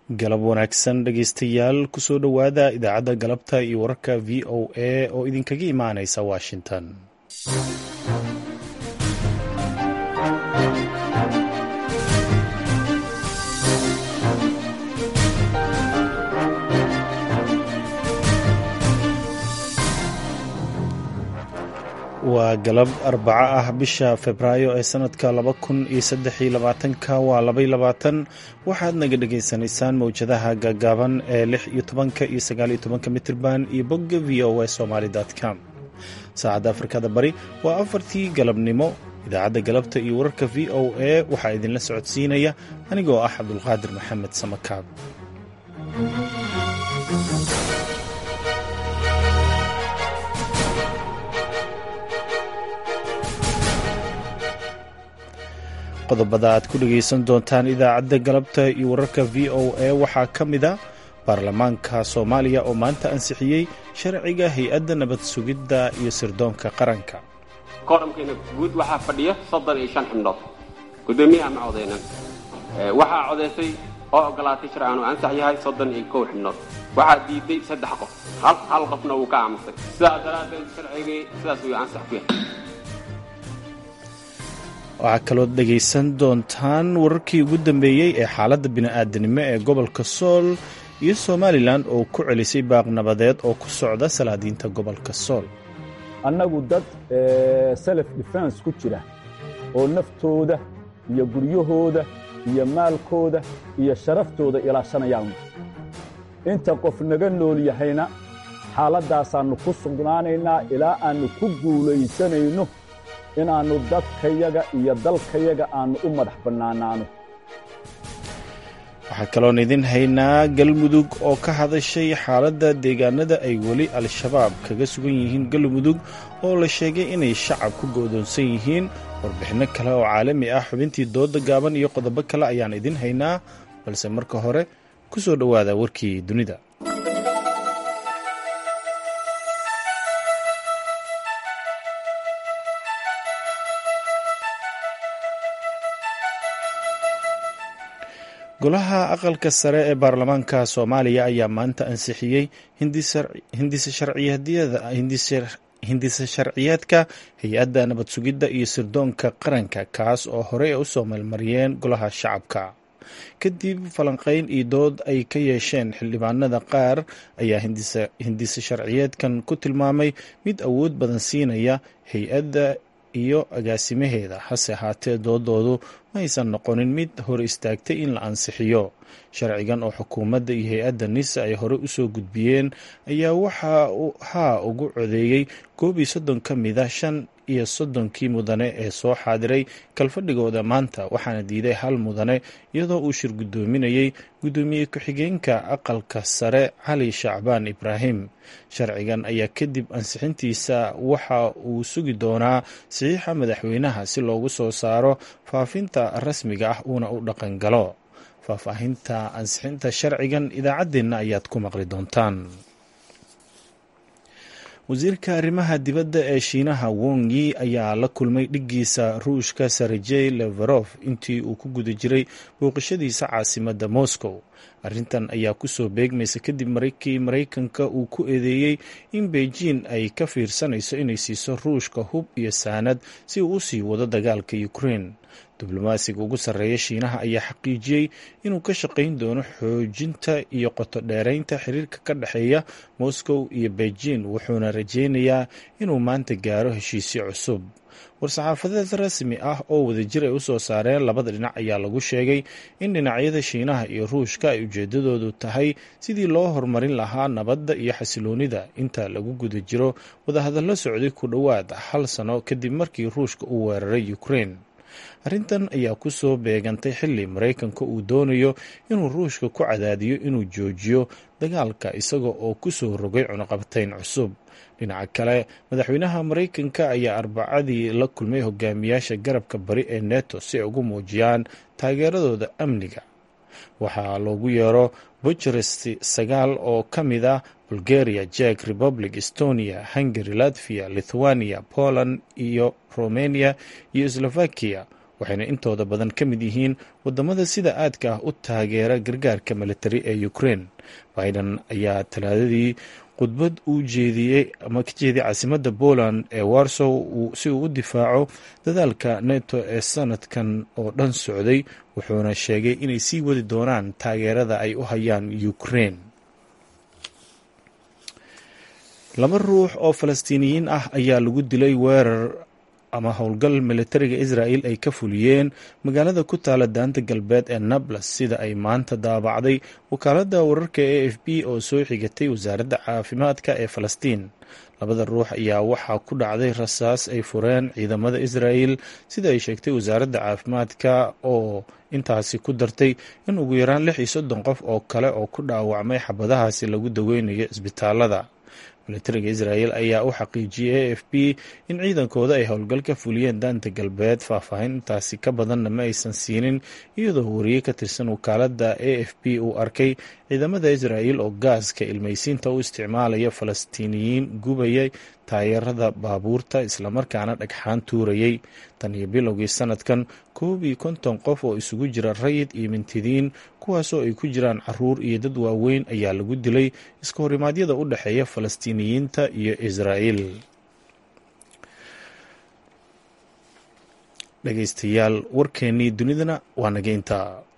galab wanaagsan dhegeystayaal kusoo dhowaada idaacadda galabta iyo wararka v o a oo idinkaga imaaneysa washington waa galab arbaco ah bisha febraayo ee sanadka laba kun iyo saddex iyo labaatanka waa labay labaatan waxaad naga dhagaysanaysaan mowjadaha gaagaaban ee lix iyo tobanka iyo sagaal iyo tobanka mitirban iyo bogga v o a somaly com saacadda afrikada bari waa afartii galabnimo idaacadda galabta iyo wararka v o a waxaa idinla socodsiinaya anigoo ah cabdulqaadir maxamed samakaab qodobada aad ku dhegaysan doontaan idaacadda galabta iyo wararka v o a waxaa ka mid a baarlamaanka soomaaliya oo maanta ansixiyey sharciga hay-adda nabad sugidda iyo sirdoonka qaranka kooramkeena guud waxaa fadhiya soddon iyo shan xubnood guddoomiyaha ma codaynan waxaa codaysay oo ogolaatay sharcan uu ansax yahay soddon iyo kow xubnood waxaa diiday saddex qof hal hal qofna wuu ka aamusay sidaa daraaddeed sharcigii sidaas uu ansax ku yahay waxaa kalood dhegaysan doontaan wararkii ugu dambeeyey ee xaaladda bini'aadanimo ee gobolka sool iyo somalilan oo ku celisay baaqnabadeed oo ku socda salaadiinta gobolka sool annagu dad self defense ku jira oo naftooda iyo guryahooda iyo maalkooda iyo sharaftooda ilaashanayaannu inta qof naga nool yahayna xaaladaasaannu ku sugnaanaynaa ilaa aannu ku guulaysanayno inaannu dadkayaga iyo dalkayaga aannu u madax bannaanaano waxaa kaloon idin haynaa galmudug oo ka hadashay xaaladda deegaanada ay weli al-shabaab kaga sugan yihiin galmudug oo la sheegay inay shacab ku go'doonsan yihiin warbixinno kale oo caalami ah xubintii dooda gaaban iyo qodobo kale ayaan idin haynaa balse marka hore ku soo dhowaada warkii dunida golaha aqalka sare ee baarlamaanka soomaaliya ayaa maanta ansixiyey hindisa sharciyeedka hay-adda nabad sugidda iyo sirdoonka qaranka kaas oo horey u soo meelmariyeen golaha shacabka kadib falanqayn iyo dood ay ka yeesheen xildhibaanada qaar ayaa hindisa sharciyeedkan ku tilmaamay mid awood badan siinaya hay-adda iyo agaasimaheeda hase ahaatee doodoodu ma aysan noqonin mid hor istaagtay in la ansixiyo sharcigan oo xukuumadda iyo hay-adda nisa ay hore usoo gudbiyeen ayaa waxaa haa ugu codeeyey koob iyo soddon ka mida shan iyo soddonkii mudane ee soo xaadiray kalfadhigooda maanta waxaana diiday hal mudane iyadoo uu shir guddoominayey guddoomiye ku-xigeenka aqalka sare cali shacbaan ibraahim sharcigan ayaa kadib ansixintiisa waxa uu sugi doonaa saxiixa madaxweynaha si loogu soo saaro faafinta rasmiga ah uuna u dhaqan galo faahfaahinta ansixinta sharcigan idaacaddeenna ayaad ku maqli doontaan wasiirka arrimaha dibadda ee shiinaha wong yi ayaa la kulmay dhiggiisa ruushka sergey leverof intii uu ku guda jiray booqashadiisa caasimadda moscow arrintan ayaa kusoo beegmaysa kadib markii maraykanka uu ku eedeeyey in beijing ay ka fiirsanayso inay siiso ruushka hub iyo saanad si uu u sii wado dagaalka ukraine diblomaasiga ugu sarreeya shiinaha ayaa xaqiijiyey inuu ka shaqayn doono xoojinta iyo qoto dheeraynta xiriirka ka dhexeeya moscow iyo beijing wuxuuna rajeynayaa inuu maanta gaaro heshiisyo cusub war-saxaafadeed rasmi ah oo wadajir ay u soo saareen labada dhinac ayaa lagu sheegay in dhinacyada shiinaha iyo ruushka ay ujeedadoodu tahay sidii loo horumarin lahaa nabadda iyo xasiloonida inta lagu guda jiro wadahadallo socday ku dhowaad hal sano kadib markii ruushka uu weeraray ukraine arrintan ayaa ku soo beegantay xilli maraykanka uu doonayo inuu ruushka ku cadaadiyo inuu joojiyo dagaalka isaga oo ku soo rogay cunuqabatayn cusub dhinaca kale madaxweynaha maraykanka ayaa arbacadii la kulmay hogaamiyaasha garabka bari ee neto si ay ugu muujiyaan taageeradooda amniga waxaa loogu yeero bucharest sagaal oo ka mid ah bulgaria jek republic estonia hungary latvia lithuania poland iyo romania iyo slovakia waxayna intooda badan ka mid yihiin wadamada sida aadka ah u taageera gargaarka militari ee ukraine biden ayaa talaadadii khudbad uu jeediyey ama ka jeediyey caasimadda poland ee warsow si uu u difaaco dadaalka neto ee sanadkan oo dhan socday wuxuuna sheegay inay sii wadi doonaan taageerada ay u hayaan ukraine laba ruux oo falastiiniyiin ah ayaa lagu dilay weerar ama howlgal militariga israel ay ka fuliyeen magaalada ku taala daanta galbeed ee nablus sida ay maanta daabacday wakaaladda wararka e f b oo soo xigatay wasaaradda caafimaadka ee falastiin labada ruux ayaa waxaa ku dhacday rasaas ay fureen ciidamada israel sida ay sheegtay wasaaradda caafimaadka oo intaasi ku dartay in ugu yaraan lix iyo soddon qof oo kale oo ku dhaawacmay xabadahaasi lagu daweynayo isbitaalada militariga israel ayaa u xaqiijiyey a f b in ciidankooda ay howlgal ka fuliyeen daanta galbeed faahfaahin intaasi ka badanna ma aysan siinin iyadoo wariye ka tirsan wakaaladda a f b uu arkay ciidamada israel oo gaaska ilmaysiinta u isticmaalaya falastiiniyiin gubayay taayarada baabuurta islamarkaana dhagxaan tuurayay tan iyo bilowgii sanadkan koob iyo konton qof oo isugu jira rayid iyo mintidiin kuwaasoo ay ku jiraan caruur iyo dad waaweyn ayaa lagu dilay iska horimaadyada u dhexeeya falastiiniyiinta iyo israel dhegeystayaal warkeennii dunidana waa nageynta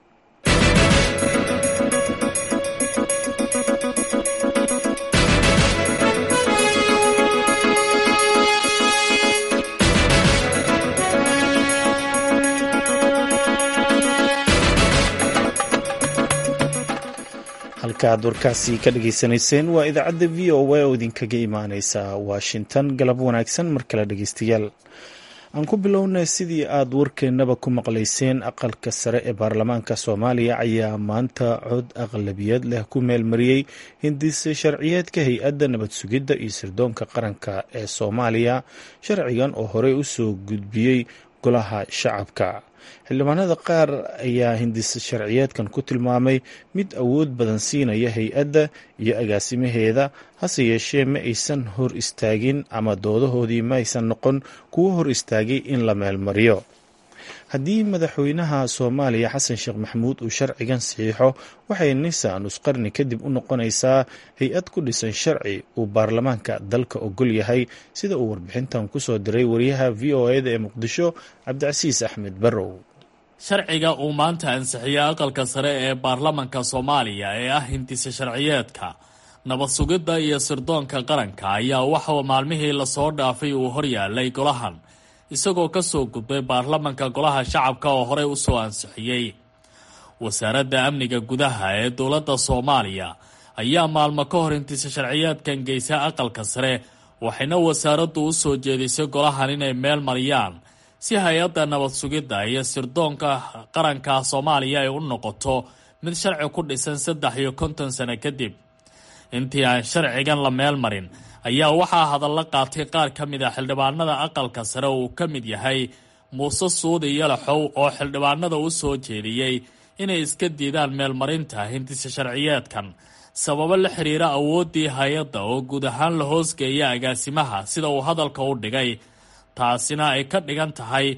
halkaaad warkaasi ka dhageysanayseen waa idaacadda v o a oo idinkaga imaaneysa washington galab wanaagsan mar kale dhegeystayaal aan ku bilownay sidii aad warkeennaba ku maqlayseen aqalka sare ee baarlamaanka soomaaliya ayaa maanta cod aqlabiyad leh ku meelmariyey hindise sharciyeedka hay-adda nabad sugidda iyo sirdoonka qaranka ee soomaaliya sharcigan oo horey u soo gudbiyey golaha shacabka xildhibaanada qaar ayaa hindise sharciyeedkan ku tilmaamay mid awood badan siinaya hay-adda iyo agaasimaheeda hase yeeshee ma aysan hor istaagin ama doodahoodii ma aysan noqon kuwo hor istaagay in la meelmariyo haddii madaxweynaha soomaaliya xasan sheekh maxamuud uu sharcigan saxiixo waxay nisa nusqarni kadib u noqonaysaa hay-ad ku dhisan sharci uu baarlamaanka dalka ogol yahay sida uu warbixintan kusoo diray wariyaha v o eda ee muqdisho cabdicasiis axmed barrow sharciga uu maanta ansixiyey aqalka sare ee baarlamanka soomaaliya ee ah hindise sharciyeedka nabad sugidda iyo sirdoonka qaranka ayaa waxa maalmihii lasoo dhaafay uu horyaalay golahan isagoo ka soo gudbay baarlamanka golaha shacabka oo horey u soo ansixiyey wasaaradda amniga gudaha ee dowladda soomaaliya ayaa maalmo ka hor hindise sharciyeedkan geysa aqalka sare waxayna wasaaraddu u soo jeedisay golahan inay meel mariyaan si hay-adda nabad sugidda iyo sirdoonka qaranka soomaaliya ay u noqoto mid sharci ku dhisan saddex iyo konton sano kadib intii aan sharcigan la meel marin ayaa waxaa hadalla qaatay qaar ka mid a xildhibaanada aqalka sare uu ka mid yahay muuse suudi yalaxow oo xildhibaanada u soo jeediyey inay iska diidaan meelmarinta hindise sharciyeedkan sababo la xiriira awooddii hay-adda oo guud ahaan la hoosgeeya agaasimaha sida uu hadalka u dhigay taasina ay ka dhigan tahay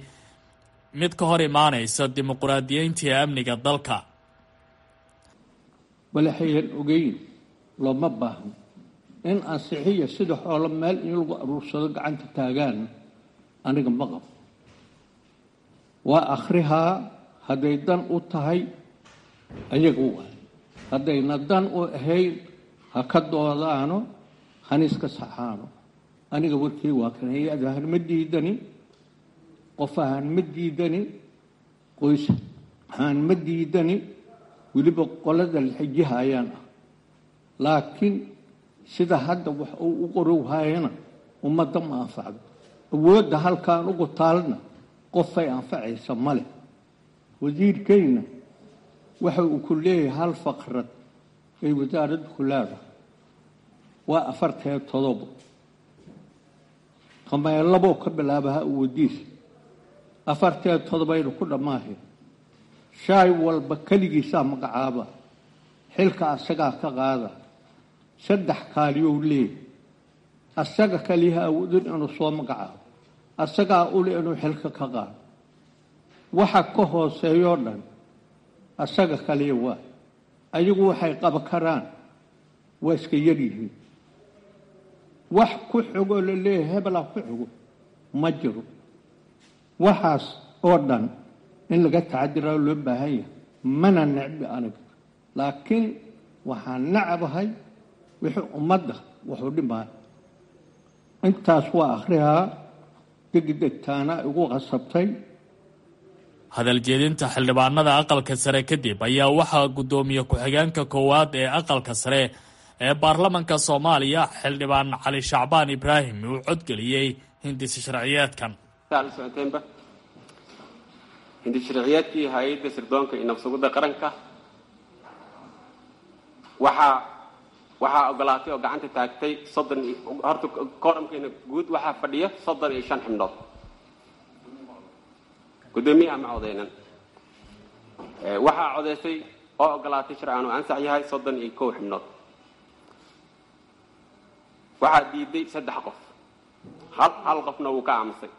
mid ka hor imaanaysa dimuquraadiyeyntii amniga dalka walaxayan ogeyn looma baahno in ansixiya sida xoolo meel in lagu aruursado gacanta taagaan aniga ma qabo waa akhrihaa hadday dan u tahay ayaga waay haddayna dan u ahayn ha ka doodaano haniska saxaano aniga warkii waa kan hay-ad ahaan ma diidani qof ahaan ma diidani qoys ahaan ma diidani weliba qolada laxijiha ayaan ah laakiin sida hadda wax uu u qorowhayana ummadda ma anfacdo awoodda halkaan ugu taalna qofay anfacaysa ma leh wasiirkayna waxa uu ku leeyahay hal faqrad ay wasaaraddu ku leedahay waa afartee todobo qameelaboo ka bilaabaha uwadiisa afartee todobayna ku dhammaahay shaay walba keligiisaa magacaaba xilka asagaa ka qaada saddex kaaliyow leey asaga kaliyaha awoodin inuu soo magacaabo asagaa ule inuu xilka ka qaado waxa ka hooseeyoo dhan asaga kaliya waa ayagu waxay qaba karaan waa iska yar yihiin wax ku xogoo la leeyahay hebelaa ku xogo ma jiro waxaas oo dhan in laga tacadiraa loo baahan yahay mana necbi aniga laakiin waxaan nacabahay wixii ummadda wuxuu dhimaayo intaas waa akhrihaa degdegtaana igu qasabtay hadal jeedinta xildhibaanada aqalka sare kadib ayaa waxaa guddoomiye ku-xigeenka koowaad ee aqalka sare ee baarlamanka soomaaliya xildhibaan cali shacbaan ibraahim uu codgeliyey hindisi sharciyeedkan saa la socoteenba hindi sharciyeedkii hay-adda sirdoonka iyo nabsugidda qaranka waxaa waxaa ogolaatay oo gacanta taagtay soddon horta kooramkeena guud waxaa fadhiya soddon iyo shan xibnood guddoomiyaha ma codeynan waxaa codeysay oo ogolaatay sharcan uu ansax yahay soddon iyo kow xibnood waxaa diiday saddex qof hal hal qofna wuu ka aamusay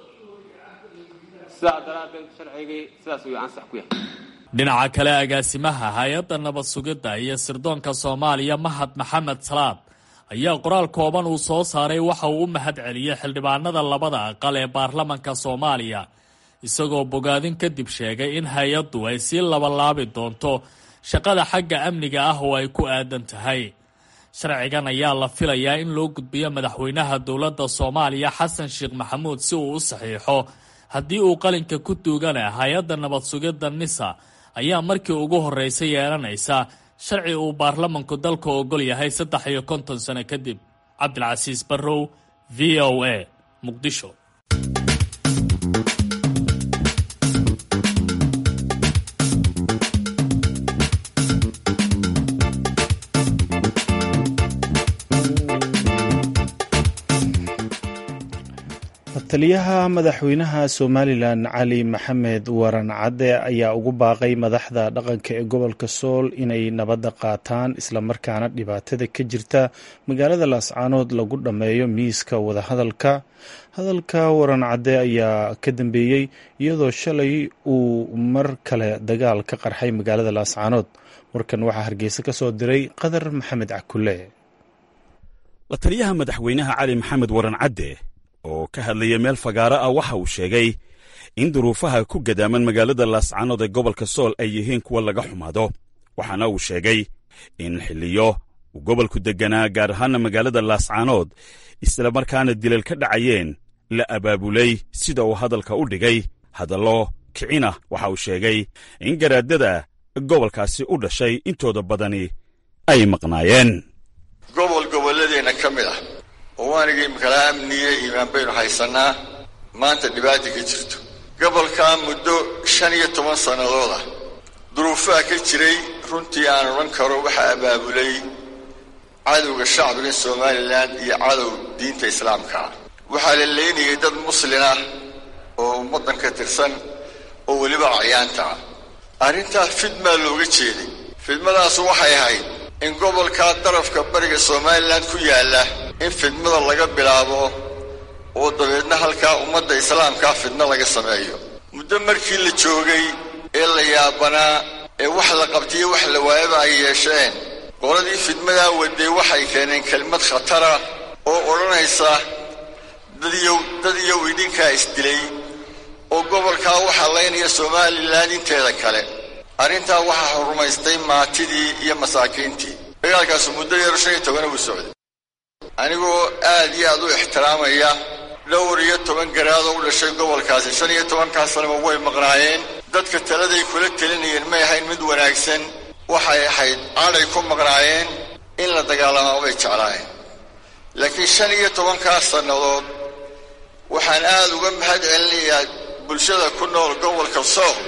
sidaa daraaddeed sharcigii sidaas ayuu ansax ku yahay dhinaca kale agaasimaha hay-adda nabad sugidda iyo sirdoonka soomaaliya mahad maxamed salaad ayaa qoraal kooban uu soo saaray waxa uu u mahad celiyey xildhibaanada labada aqal ee baarlamanka soomaaliya isagoo bogaadin kadib sheegay in hay-addu ay sii labalaabi doonto shaqada xagga amniga ah oo ay ku aadan tahay sharcigan ayaa la filayaa in loo gudbiyo madaxweynaha dowladda soomaaliya xasan sheekh maxamuud si uu u saxiixo haddii uu qalinka ku duugana hay-adda nabad sugidda nisa ayaa markii ugu horreysay yeelanaysa sharci uu baarlamanku dalka ogol yahay saddex iyo konton sano kadib cabdilcasiis barrow v o a muqdisho taliyaha madaxweynaha somalilan cali maxamed waran cadde ayaa ugu baaqay madaxda dhaqanka ee gobolka sool inay nabadda qaataan islamarkaana dhibaatada ka jirta magaalada laascaanood lagu dhammeeyo miiska wadahadalka hadalka waran cadde ayaa ka dambeeyey iyadoo shalay uu mar kale dagaal ka qarxay magaalada laascaanood warkan waxaa hargeysa ka soo diray qadar maxamed cakule la taliyaha madaxweynaha cali maxamed waran cadde oo ka hadlaya meel fagaaro ah waxa uu sheegay in duruufaha ku gadaaman magaalada laascaanood ee gobolka sool ay yihiin kuwa laga xumaado waxaana uu sheegay in xilliyo uu gobolku degganaa gaar ahaana magaalada laascaanood islamarkaana dilal ka dhacayeen la abaabulay sida uu hadalka u dhigay hadallo kicina waxa uu sheegay in garaadada gobolkaasi u dhashay intooda badani ay maqnaayeen gobol gobolladeenna ka mid ah oo waanigii makala amniye iimaan baynu haysannaa maanta dhibaata ka jirto gobolkaa muddo shan iyo toban sannadood ah duruufaha ka jiray runtii aan odhan karo waxaa abaabulay cadowga shacbiga somalilan iyo cadow diinta islaamka ah waxaa la leynayay dad muslin ah oo ummaddan ka tirsan oo weliba acyaanta ah arrintaa fidmaa looga jeeday fidmadaasu waxay ahayd in gobolkaa darafka bariga somalilan ku yaalla in fidmada laga bilaabo oo dabeedna halkaa ummadda islaamkaa fidno laga sameeyo muddo markii la joogay ee la yaabanaa ee wax la qabtaiyo wax la waayaba ay yeesheen qoladii fidmadaa waday waxay keeneen kelmad khatara oo odhanaysa dadyow dadyow idinkaa isdilay oo gobolkaa waxaa laynaya somalilan inteeda kale arrintaa waxaa xurumaystay maatidii iyo masaakiintii dagaalkaasu muddo yaro shan iyo tobana buu socday anigoo aad iyo aad u ixtiraamaya dhowr iyo toban garaadoo u dhashay gobolkaasi shan iyo tobankaas sanaba way maqnaayeen dadka taladay kula telinayeen may ahayn mid wanaagsan waxay ahayd cadhay ku maqnaayeen in la dagaalamaa bay jeclaayeen laakiin shan iyo tobankaas sannadood waxaan aad uga mahad celinayaa bulshada ku nool gobolka sool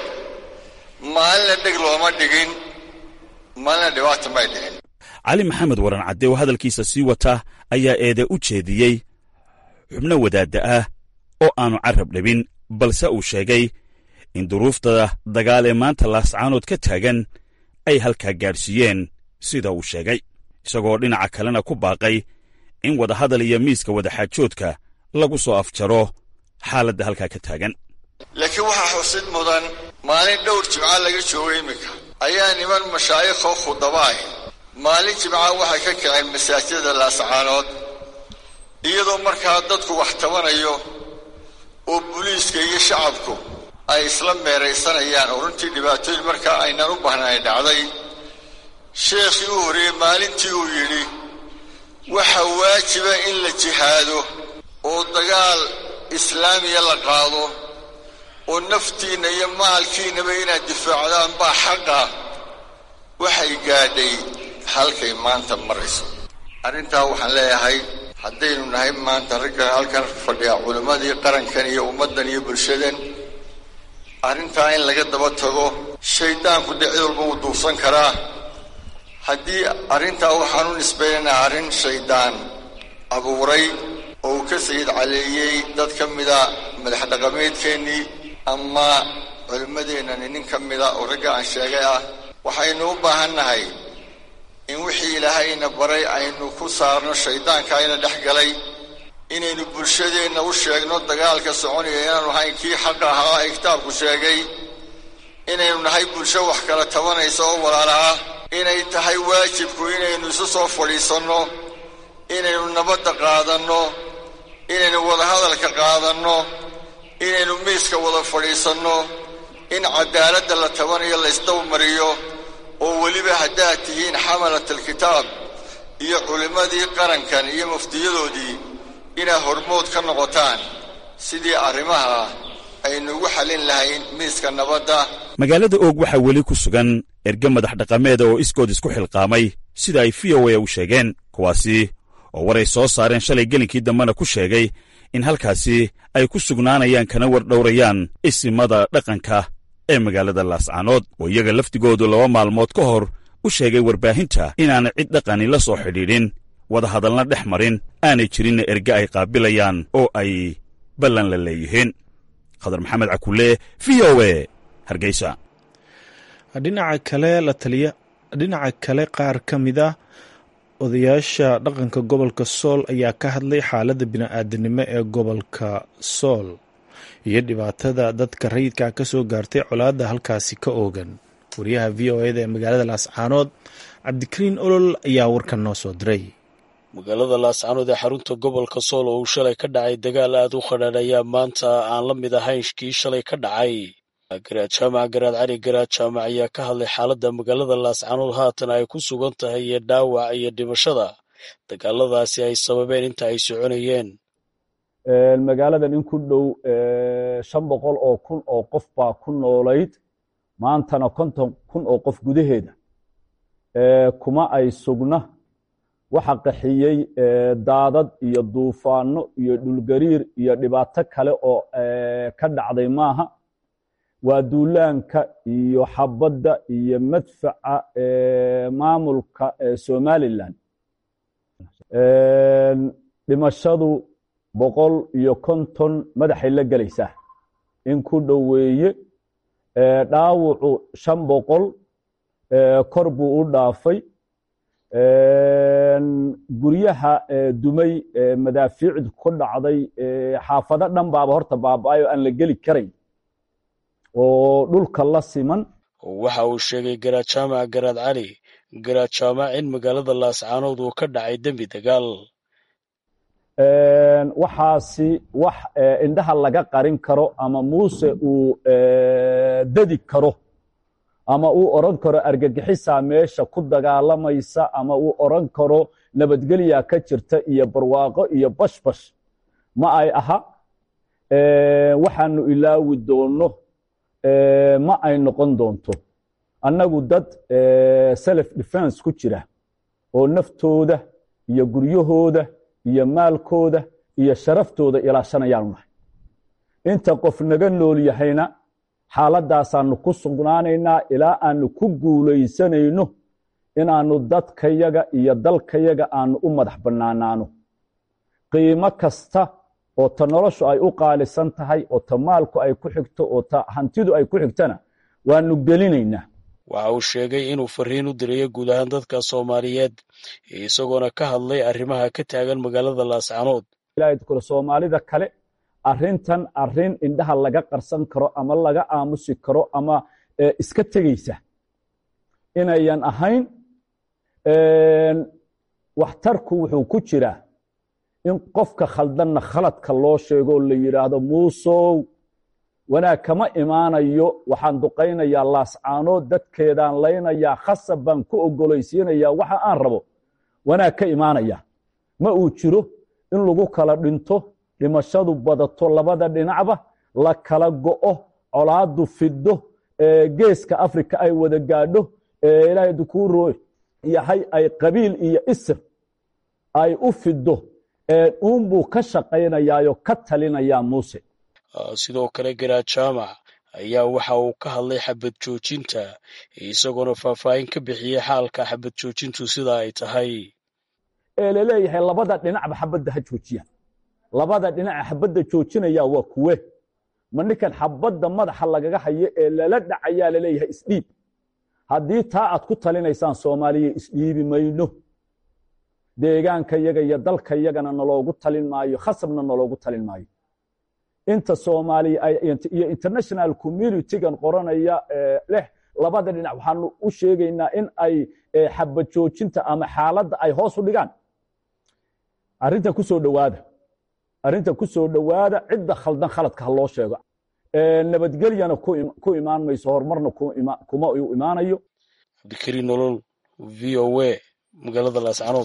maalina dheg looma dhigin maalina dhibaata may dhicin cali maxamed waran cadde oo hadalkiisa sii wata ayaa eede u jeediyey xubno wadaadda ah oo aanu carrab dhabin balse uu sheegay in duruufta dagaal ee maanta laascaanood ka taagan ay halkaa gaadhsiiyeen sida uu sheegay isagoo dhinaca kalena ku baaqay in wadahadal iyo miiska wadaxaajoodka lagu soo afjaro xaaladda halkaa ka taagan laakiin waxaa xusid mudan maalin dhowr jimca laga joogo iminka ayaa niman mashaayikho khudaba ah maalin jimca waxay ka kaceen masaajida laascaanood iyadoo markaa dadku wax tabanayo oo booliiska iyo shacabku ay isla meeraysanayaan oo runtii dhibaatooyin markaa aynan u baahnayn dhacday sheekhii u horreeyey maalintii uu yidhi waxaa waajiba in la jihaado oo dagaal islaamiya la qaado oo naftiinna iyo maalkiinnaba inaad difaacdaan baa xaqa waxay gaadhay halkay maanta marayso arrintaa waxaan leeyahay haddaynu nahay maanta raggan halkan fadhiya culimmadii qarankan iyo ummaddan iyo bulshadan arrintaa in laga daba tago shayddaanku dee cid walba wuu duubsan karaa haddii arrintaa waxaan u nisbaynaynaa arrin shayddaan abuuray oo uu ka sayid caleeyey dad ka mida madax dhaqameedkeennii ama culimmadeennani nin ka mida oo ragga aan sheegay ah waxaynu u baahan nahay in wixii ilaahayna baray aynu ku saarno shayddaanka ayna dhex galay inaynu bulshadeenna u sheegno dagaalka soconaya inaanu ahayn kii xaqa ahaa ee kitaabku sheegay inaynu nahay bulsho wax kala tabanaysa oo walaala ah inay tahay waajibku inaynu isu soo fadhiisanno inaynu nabadda qaadanno inaynu wadahadalka qaadanno inaynu miiska wada fadhiisanno in cadaaladda la tabanayo laysdabamariyo oo weliba haddaad tihiin xamalat alkitaab iyo culimmadii qarankan iyo muftiyadoodii inaad hormood ka noqotaan sidii arrimaha aynu ugu xallin lahayn miiska nabadda magaalada oog waxaa weli ku sugan erge madax dhaqameeda oo iskood isku xilqaamay sida ay v o a u sheegeen kuwaasi oo waray soo saareen shalay gelinkii dambena ku sheegay in halkaasi ay ku sugnaanayaan kana war dhowrayaan isimada dhaqanka ee magaalada laascaanood oo iyaga laftigoodu laba maalmood ka hor u sheegay warbaahinta inaanay cid dhaqani la soo xidhiidhin wadahadalna dhex marin aanay jirinna erge ay qaabilayaan oo ay ballan la leeyihiin khadar maxamed cakulle v o e hargeysa dhinaca kale la taliya dhinaca kale qaar ka mid ah odayaasha dhaqanka gobolka sool ayaa ka hadlay xaaladda bini-aadanimo ee gobolka sool iyo dhibaatada dadka rayidka ka soo gaartay colaadda halkaasi ka oogan wariyaha v o eda ee magaalada laascaanood cabdikariin olol ayaa warkan noo soo diray magaalada laascaanood ee xarunta gobolka sool oo uu shalay ka dhacay dagaal aad u qadhaadh ayaa maanta aan la mid ahayn kii shalay ka dhacay garaad jaamac garaad cali garaad jaamac ayaa ka hadlay xaaladda magaalada laascaanood haatan ay ku sugan tahay iyo dhaawac iyo dhimashada dagaaladaasi ay sababeen inta ay soconayeen magaaladan in ku dhow shan boqol oo kun oo qof baa ku noolayd maantana konton kun oo qof gudaheeda kuma ay sugna waxa qaxiyey daadad iyo duufaano iyo dhulgariir iyo dhibaato kale oo ka dhacday maaha waa duulaanka iyo xabadda iyo madfaca maamulka somalilan dhimashadu boqol iyo konton madaxay la gelaysaa in ku dhoweeye dhaawucu shan boqol kor buu u dhaafay guryaha dumay madaafiicdu ku dhacday xaafado dhan baaba horta baaba-ay oo aan la geli karayn oo dhulka la siman waxa uu sheegay garaad jaamac garaad cali garaad jaamac in magaalada laascaanood uu ka dhacay dembi dagaal waxaasi wax indhaha laga qarin karo ama muuse uu dadi karo ama uu odran karo argagixisaa meesha ku dagaalamaysa ama uu odran karo nabadgelya ka jirta iyo barwaaqo iyo bashbash ma ay aha waxaanu ilaawi doonno ma ay noqon doonto annagu dad self defense ku jira oo naftooda iyo guryahooda iyo maalkooda iyo sharaftooda ilaashanayaanu nahay inta qof naga nool yahayna xaaladaasaanu ku sugnaanaynaa ilaa aanu ku guulaysanayno inaannu dadkayaga iyo dalkayaga aanu u madax bannaanaano qiimo kasta oo ta noloshu ay u qaalisan tahay oo ta maalku ay ku xigto oo ta hantidu ay ku xigtana waanu gelinaynaa waxa uu sheegay inuu fariin u dirayo guud ahaan dadka soomaaliyeed isagoona ka hadlay arrimaha ka taagan magaalada laascaanood soomaalida kale arrintan arrin indhaha laga qarsan karo ama laga aamusi karo ama iska tegeysa inayan ahayn waxtarku wuxuu ku jiraa in qofka khaldanna khaladka loo sheego oo la yidhaahdo muusow wanaag kama imaanayo waxaan duqaynayaa laascaanood dadkeedaan laynayaa khasab baan ku ogolaysiinayaa waxa aan rabo wanaag ka imaanaya ma uu jiro in lagu kala dhinto dhimashadu badato labada dhinacba la kala go'o colaadu fiddo geeska afrika ay wada gaadho ilaahay dukuuro yahay ay qabiil iyo isir ay u fiddo uunbuu ka shaqaynayaayo ka talinayaa muuse sidoo kale garaad jaamac ayaa waxa uu ka hadlay xabad joojinta isagoona faahfaahin ka bixiyey xaalka xabad joojintu sida ay tahay ee laleeyahay labada dhinacba xabadda ha joojiyaan labada dhinaca xabadda joojinaya waa kuwe ma ninkan xabadda madaxa lagaga hayo ee lala dhacayaa laleeyahay isdhiib haddii taa aad ku talinaysaan soomaaliya isdhiibi mayno deegaanka yaga iyo dalka yagana naloogu talin maayo khasabna naloogu talin maayo inta soomaaliya iyo international communitygan qoranaya leh labada dhinac waxaanu u sheegaynaa in ay xabad joojinta ama xaaladda ay hoos u dhigaan arrinta ku soo dhowaada arrinta ku soo dhowaada cidda khaldan khaladka ha loo sheego nabadgelyana ku imaan mayso horumarna kuma uu imaanayo cabdikariin nolol v o a magaalada laascanood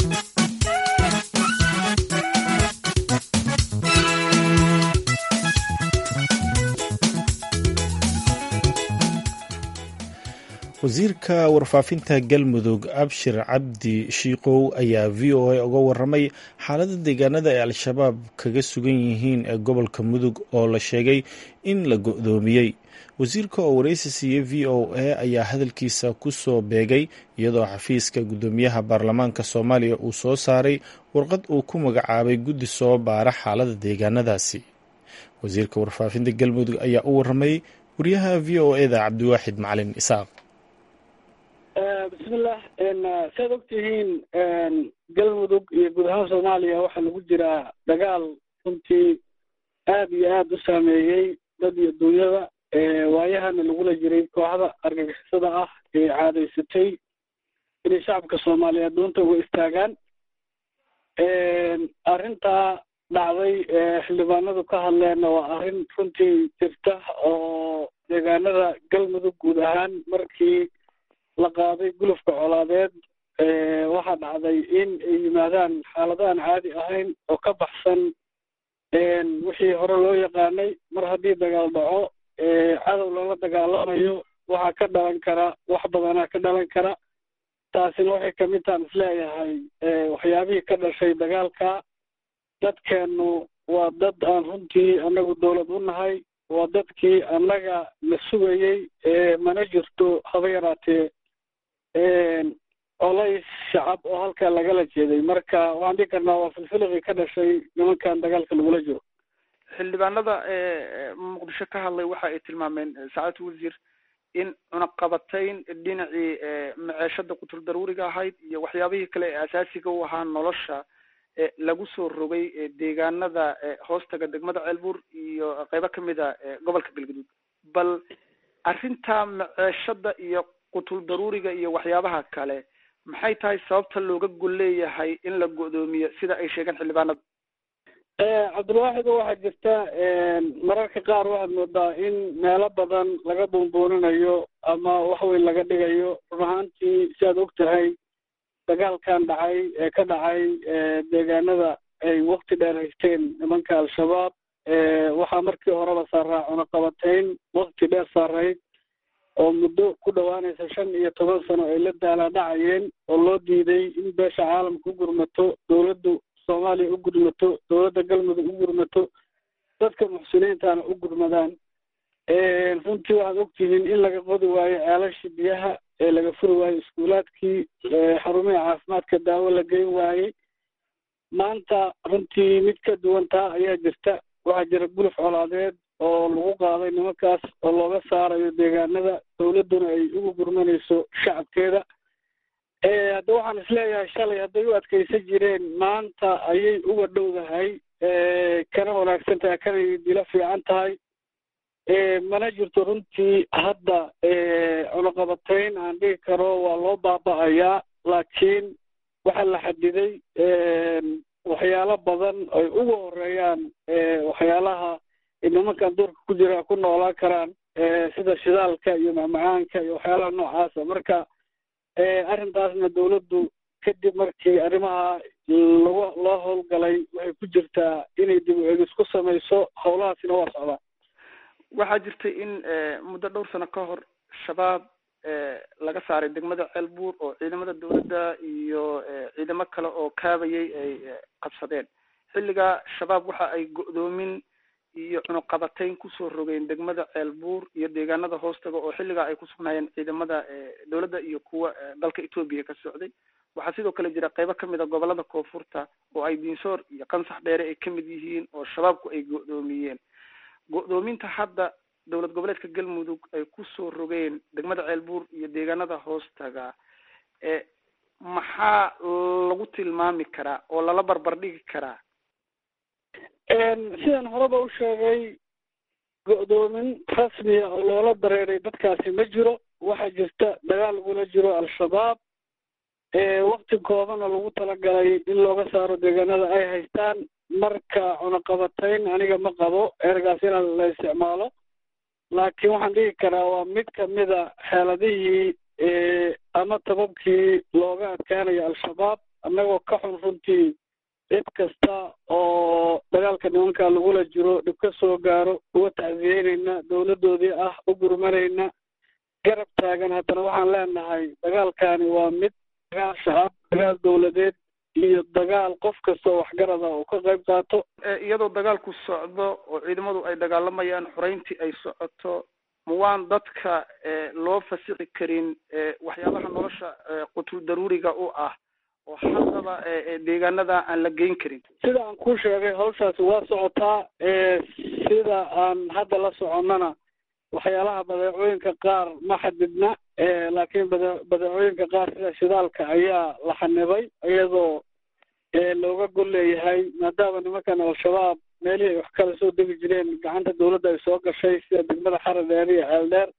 wasiirka warfaafinta galmudug abshir cabdi shiikow ayaa v o a uga waramay xaalada deegaanada ay al-shabaab kaga sugan yihiin ee gobolka mudug oo la sheegay in la go-doomiyey wasiirka oo wareysi siiyey v o a ayaa hadalkiisa ku soo beegay iyadoo xafiiska guddoomiyaha baarlamaanka soomaaliya uu soo saaray warqad uu ku magacaabay guddi soo baara xaalada deegaanadaasi wasiirka warfaafinta galmudug ayaa u waramay wariyaha v o eda cabdiwaaxid macalin isaaq bismillah saad ogtihiin galmudug iyo guud ahaan soomaaliya waxaa lagu jiraa dagaal runtii aad iyo aad u saameeyey dad iyo dunyada waayahana lagula jiray kooxda argagixisada ah ee caadaysatay inay shacabka soomaaliyeed doonta uga istaagaan arrintaa dhacday xildhibaanadu ka hadleenna waa arrin runtii jirta oo deegaanada galmudug guud ahaan markii la qaaday gulufka colaadeed waxaa dhacday in ay yimaadaan xaalado aan caadi ahayn oo ka baxsan wixii hore loo yaqaanay mar haddii dagaal dhaco cadow lala dagaalamayo waxaa ka dhalan kara wax badanaa ka dhalan kara taasina waxay kamid tahan isleeyahay waxyaabihii ka dhashay dagaalka dadkeennu waa dad aan runtii annagu dowlad u nahay waa dadkii annaga la sugayey mana jirto haba yaraatee colays shacab oo halkaa lagala jeeday marka waxaan dhihi karnaa waa filfiliqii ka dhashay nimankan dagaalka lagula jiro xildhibaanada muqdisho ka hadlay waxa ay tilmaameen saacadda wasiir in cunaqabatayn dhinacii maceeshada qutul daruuriga ahayd iyo waxyaabihii kale ee asaasiga u ahaa nolosha lagu soo rogay deegaanada hoostaga degmada ceelbuur iyo qeybo kamid a gobolka galgaduud bal arrinta maceeshada iyo qutul daruuriga iyo waxyaabaha kale maxay tahay sababta looga gol leeyahay in la go'doomiyo sida ay sheegeen xildhibaanada cabdilwaaxid waxaa jirta mararka qaar waxaad moodaa in meelo badan laga buunbuuninayo ama waxweyn laga dhigayo run ahaantii si aad og tahay dagaalkan dhacay ee ka dhacay deegaanada ay wakti dheer haysteen nimanka al-shabaab waxaa markii horeba saaraa cunaqabatayn wakti dheer saarayd oo muddo ku dhowaanaysa shan iyo toban sano ay la daalaa dhacayeen oo loo diiday in beesha caalamka u gurmato dowladdu soomaaliya u gurmato dowladda galmudug u gurmato dadka muxsiniintana u gurmadaan runtii waxaad ogtihiin in laga qodi waayo ceelashii biyaha ee laga furi waayo iskuulaadkii xarumihii caafimaadka daawo la geyn waayey maanta runtii mid ka duwan taa ayaa jirta waxaa jira guluf colaadeed oo lagu qaaday nimankaas oo looga saarayo deegaanada dowladduna ay ugu gurmanayso shacabkeeda hadda waxaan isleeyahay shalay hadday u adkaysan jireen maanta ayay uga dhowdahay kana wanaagsan tahay kana dila fiican tahay mana jirto runtii hadda cunaqabatayn aan dhihi karo waa loo baaba'ayaa laakiin waxaa la xadiday waxyaalo badan ay ugu horeeyaan waxyaalaha nimankan duurka ku jira ku noolaan karaan sida shidaalka iyo macmacaanka iyo waxyaalaha noocaasa marka arrintaasna dawladdu kadib markii arrimaha lagu loo howlgalay waxay ku jirtaa inay dib u egis ku samayso howlahaasina waa socdaa waxaa jirtay in muddo dhowr sano ka hor shabaab laga saaray degmada ceelbuur oo ciidamada dawladda iyo ciidamo kale oo kaabayay ay qabsadeen xilligaa shabaab waxa ay go'doomin iyo cunuqabatayn kusoo rogeen degmada ceelbuur iyo deegaanada hoostaga oo xilligaa ay ku sugnaayeen ciidamada dawladda iyo kuwa dalka etoobiya ka socday waxaa sidoo kale jira qeybo kamid a gobolada koonfurta oo ay diinsoor iyo qansax dheere ay kamid yihiin oo shabaabku ay go'doomiyeen go'doominta hadda dowlad goboleedka galmudug ay kusoo rogeen degmada ceelbuur iyo deegaanada hoostaga e maxaa lagu tilmaami karaa oo lala barbar dhigi karaa sidaan horeba u sheegay go'doomin rasmiya oo loola dareeray dadkaasi ma jiro waxaa jirta dagaal lagula jiro al-shabaab wakti koobana lagu talagalay in looga saaro deegaanada ay haystaan marka cunaqabatayn aniga ma qabo ergaas in la isticmaalo laakiin waxaan dhigi karaa waa mid kamida xeeladihii ama tababkii looga adkaanayo al-shabaab annagoo ka xun runtii cid kasta oo dagaalka nimanka lagula jiro dhib ka soo gaaro uga tacsiyeynayna dowladdoodii ah u gurmanayna garab taagan haddana waxaan leenahay dagaalkani waa mid dagaal shacab dagaal dowladeed iyo dagaal qof kasta oo waxgarada uu ka qayb qaato iyadoo dagaalku socdo oo ciidamadu ay dagaalamayaan xoreyntii ay socoto ma waan dadka loo fasixi karin waxyaabaha nolosha qutul daruuriga u ah oo haddaba deegaanada aan la geyn karin sida aan kuu sheegay hawshaasi waa socotaa sida aan hadda la soconnana waxyaalaha badeecooyinka qaar ma xadidna laakiin bade badeecooyinka qaar sida shidaalka ayaa la xanibay iyadoo looga gol leeyahay maadaama nimankan al-shabaab meelihii ay wax kala soo degi jireen gacanta dawladda ay soo gashay sida degmada xara dheer iyo ceeldheer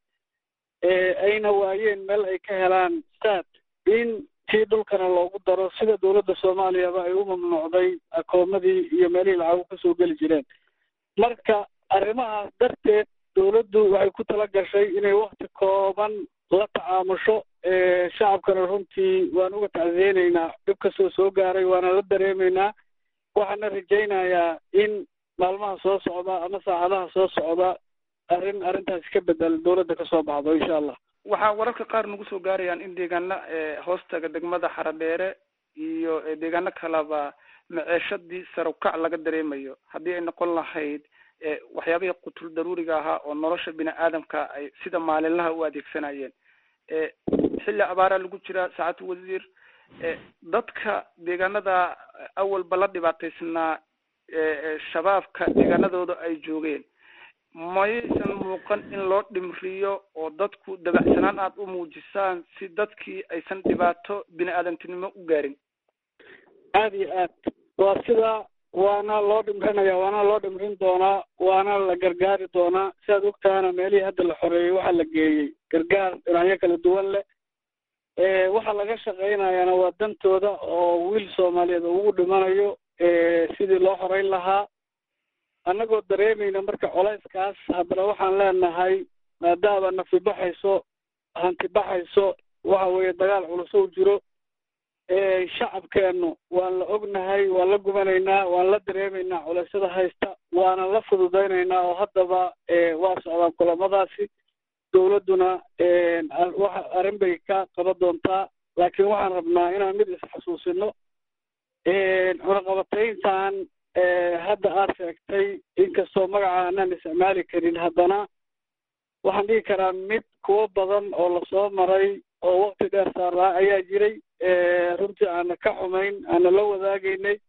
ayna waayeen meel ay ka helaan saad in tii dhulkana loogu daro sida dawladda soomaaliyaba ay u mamnuucday akoomadii iyo meelihii lacagu kasoo geli jireen marka arrimahaas darteed dawladdu waxay ku tala gashay inay wakti kooban la tacaamusho shacabkana runtii waan uga tacsiyeynaynaa dhib kastoo soo gaaray waana la dareemaynaa waxaana rajaynayaa in maalmaha soo socda ama saacadaha soo socda arrin arrintaasi ka bedel dawladda kasoo baxdo insha allah waxaa wararka qaar nagu soo gaarayaan in deegaana hoostaga degmada xaradheere iyo deegaano kaleba maceeshadii sarukac laga dareemayo haddii ay noqon lahayd waxyaabihii qutul daruuriga ahaa oo nolosha bini aadamka ay sida maalinlaha u adeegsanayeen xilli abaara lagu jiraa saacatu wasiir dadka deegaanada awalba la dhibaataysnaa shabaabka deegaanadooda ay joogeen mayaysan muuqan in loo dhimriyo oo dadku dabacsanaan aada u muujisaan si dadkii aysan dhibaato bini aadamtinimo u gaarin aada iyo aad waa sidaa waana loo dhimrinaya waana loo dhimrin doonaa waana la gargaari doonaa siaad ogtahana meelihii hadda la xoreeyey waxaa la geeyey gargaar dhinacyo kala duwan leh waxaa laga shaqaynayaana waa dantooda oo wiil soomaaliyeed ugu dhimanayo sidii loo xoreyn lahaa annagoo dareemayna marka colayskaas haddana waxaan leenahay maadaama nafi baxayso hanti baxayso waxa weeye dagaal culuso u jiro shacabkeennu waan la ognahay waan la gubanaynaa waan la dareemaynaa culeysyada haysta waana la fududaynaynaa oo haddaba waa socdaan kulamadaasi dawladduna waxa arrin bay ka qaban doontaa laakiin waxaan rabnaa inaan mid isxasuusino cunaqabatayntan hadda aad sheegtay inkastoo magaca aanaan isticmaali karin haddana waxaan dhigi karaa mid kuwo badan oo lasoo maray oo wakti dheer saaraa ayaa jiray runtii aana ka xumayn aana la wadaagaynay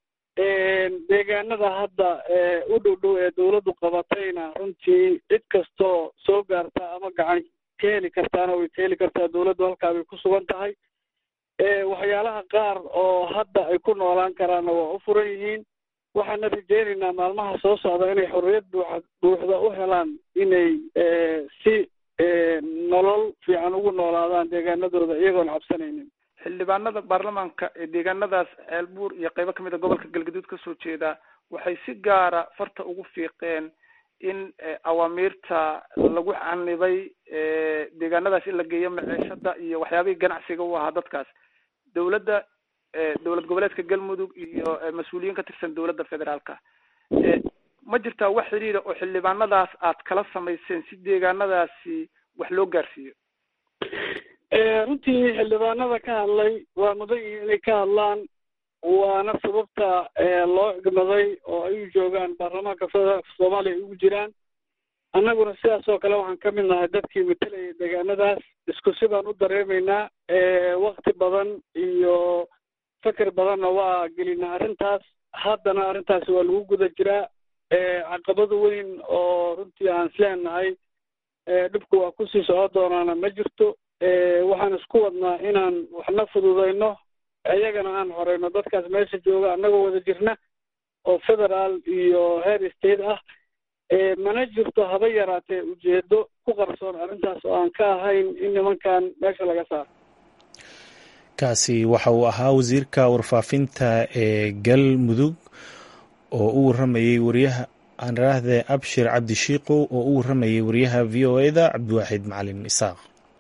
deegaanada hadda u dhow dhow ee dawladdu qabatayna runtii cid kastoo soo gaarta ama gacan ka heli kartaana way ka heli kartaa dawladdu halkaa bay ku sugan tahay waxyaalaha qaar oo hadda ay ku noolaan karaanna waa u furan yihiin waxaana rajeynaynaa maalmaha soo socda inay xorriyad buuxa buuxda u helaan inay si nolol fiican ugu noolaadaan deegaanadooda iyagoon cabsanaynin xildhibaanada baarlamaanka ee deegaanadaas ceelbuur iyo qeybo kamid a gobolka galgaduud kasoo jeeda waxay si gaara farta ugu fiiqeen in awaamiirta lagu xanibay deegaanadaas in la geeyo maciishada iyo waxyaabihii ganacsiga u ahaa dadkaas dowladda dowlad goboleedka galmudug iyo mas-uuliyiin ka tirsan dowladda federaalka ma jirtaa wax xiriira oo xildhibaanadaas aad kala samayseen si deegaanadaasi wax loo gaarsiiyo runtii xildhibaanada ka hadlay waa mudan yihiin inay ka hadlaan waana sababta loo igmaday oo ay u joogaan baarlamaanka federaalka soomaaliya ay ugu jiraan annaguna sidaas oo kale waxaan ka mid nahay dadkii matalayay deegaanadaas isku si baan u dareemaynaa wakti badan iyo fakar badanna waa gelinaa arrintaas haddana arrintaasi waa lagu guda jiraa caqabado weyn oo runtii aan isleenahay dhibku waa kusii socon doonaana ma jirto waxaan isku wadnaa inaan waxna fududayno iyagana aan horeyno dadkaas meesha jooga annagoo wada jirna oo federaal iyo heer state ah mana jirto haba yaraatee ujeedo ku qarsoon arrintaas oo aan ka ahayn in nimankan meesha laga saaro kaasi waxa uu ahaa wasiirka warfaafinta ee galmudug oo u waramayey wariyaha aanraahde abshir cabdishiiqow oo u waramayay wariyaha v o e da cabdiwaaxid macalin isaaq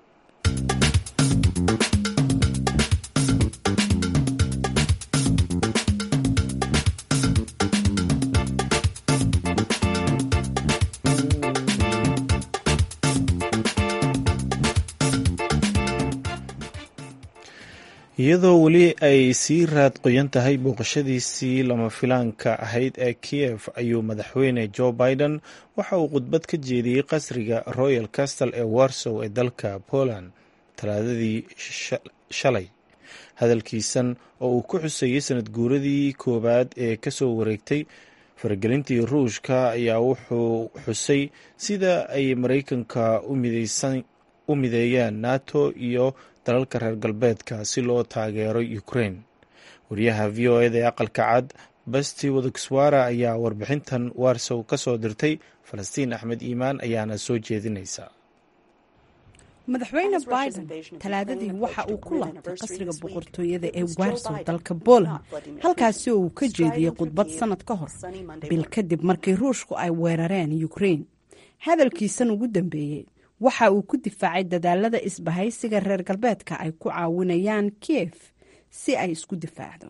iyadoo weli ay sii raad qoyan tahay booqashadiisii lama filaanka ahayd ee kiev ayuu madaxweyne joe biden waxa uu khudbad ka jeediyey qasriga royal castle ee warsow ee dalka poland talaadadii shalay hadalkiisan oo uu ku xusayey sanad guuradii koowaad ee kasoo wareegtay faragelintii ruushka ayaa wuxuu xusay sida ay maraykanka u mideeyeen nato iyo dalalka reer galbeedka si loo taageero ukraine wariyaha v o eda ee aqalka cad basti wadagswara ayaa warbixintan warsow ka soo dirtay falastiin axmed iimaan ayaana soo jeedinaysa madaxweyne biden talaadadii waxa uu ku laabtay qasriga boqortooyada ee warsow dalka poland halkaasi oo uu ka jeediyey khudbad sanad ka hor bil kadib markii ruushku ay weerareen ukraine hadalkiisan ugu dambeeyey waxa uu ku difaacay dadaalada isbahaysiga reer galbeedka ay ku caawinayaan kiev si ay isku difaacdo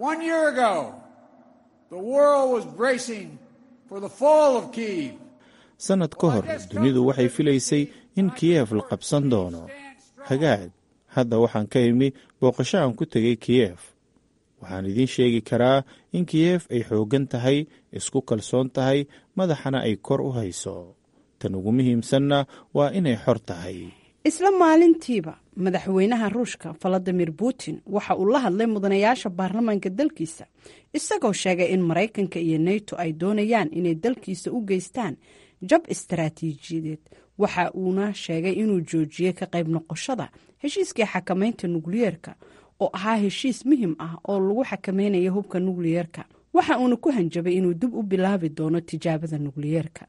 sanad ka hor dunidu waxay filaysay in kiyev la qabsan doono hagaag hadda waxaan ka imi booqasho aan ku tegay kiyev waxaan idiin sheegi karaa in kiyev ay xooggan tahay isku kalsoon tahay madaxana ay kor u hayso tan ugu muhiimsanna waa inay xor tahay isla maalintiiba madaxweynaha ruushka valadimir putin waxa uu la hadlay mudanayaasha baarlamaanka dalkiisa isagoo sheegay in maraykanka iyo neto ay doonayaan inay dalkiisa u geystaan jab istaraatiijiyadeed waxa uuna sheegay inuu joojiyey ka qayb noqoshada heshiiskii xakamaynta nukliyeerka oo ahaa heshiis muhiim ah oo lagu xakameynaya hubka nukliyeerka waxa uuna ku hanjabay inuu dib u bilaabi doono tijaabada nukliyeerka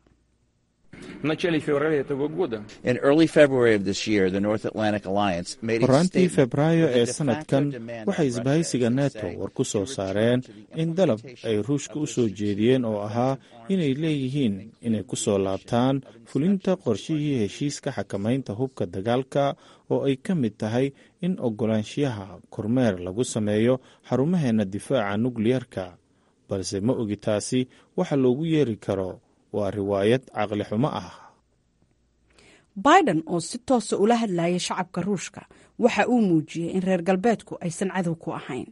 horaantii febraayo ee sanadkan waxay isbahaysiga neto war ku soo saareen in dalab ay ruushka u soo jeediyeen oo ahaa inay leeyihiin inay ku soo laabtaan fulinta qorshihii heshiiska xakamaynta hubka dagaalka oo ay ka mid tahay in ogolaanshiyaha kormeer lagu sameeyo xarumaheenna difaaca nukliyerka balse ma ogi taasi waxa loogu yeeri karo waa riwaayad caqli xumo ah biden oo si toosa ula hadlayay shacabka ruushka waxa uu muujiyey in reer galbeedku aysan cadow ku ahayn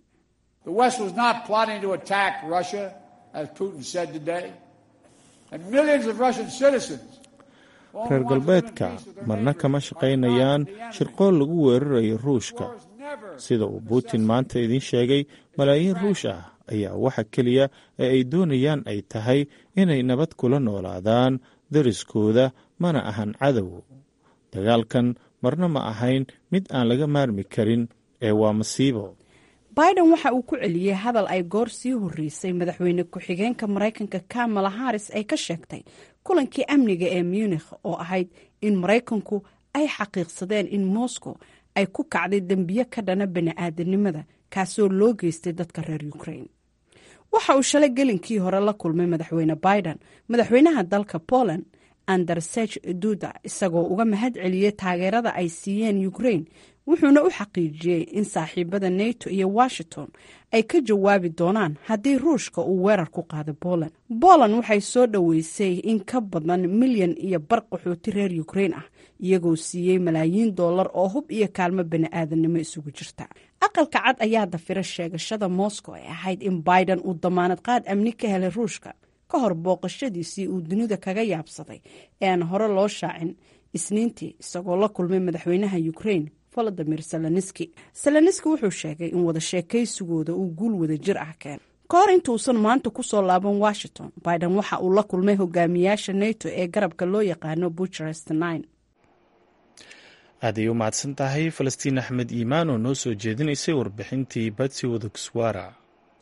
reer galbeedka marna kama shaqaynayaan shirqool lagu weerarayo ruushka sida uu putin maanta idiin sheegay malaayiin ruush ah ayaa waxa keliya ee ay doonayaan ay tahay inay nabad kula noolaadaan dariskooda mana ahan cadow dagaalkan marna ma ahayn mid aan laga maarmi karin ee waa masiibo biden waxa uu ku celiyey hadal ay goor sii horreysay madaxweyne ku-xigeenka maraykanka kamala haris ay ka sheegtay kulankii amniga ee munikh oo ahayd in maraykanku ay xaqiiqsadeen in moscow ay ku kacday dembiyo ka dhana bani-aadanimada kaasoo loo geystay dadka reer ukraine waxa uu shalay gelinkii hore la kulmay madaxweyne biden madaxweynaha dalka poland andersech duda isagoo uga mahad celiyey taageerada ay siiyeen ukraine wuxuuna u xaqiijiyey in saaxiibada nato iyo washington ay ka jawaabi doonaan haddii ruushka uu weerar ku qaado poland poland waxay soo dhoweysay in ka badan milyan iyo bar qaxooti reer ukraine ah iyagoo siiyey malaayiin dollar oo hub iyo kaalmo bani-aadanimo isugu jirta aqalka cad ayaa dafira sheegashada moscow ee ahayd in biden uu damaanad qaad amni ka helay ruushka ka hor booqashadiisii uu dunida kaga yaabsaday ee aan hore loo shaacin isniintii isagoo la kulmay madaxweynaha ukraine volodimir seloniski seloniski wuxuu sheegay in wada sheekaysigooda uu guul wada jir ah keen ka hor intuusan maanta kusoo laaban washington biden waxa uu la kulmay hogaamiyaasha nato ee garabka loo yaqaano bucharest nine aaday u mahadsan tahay falastiin axmed iimaan oo noo soo jeedinaysay warbixintii batsi wadagswara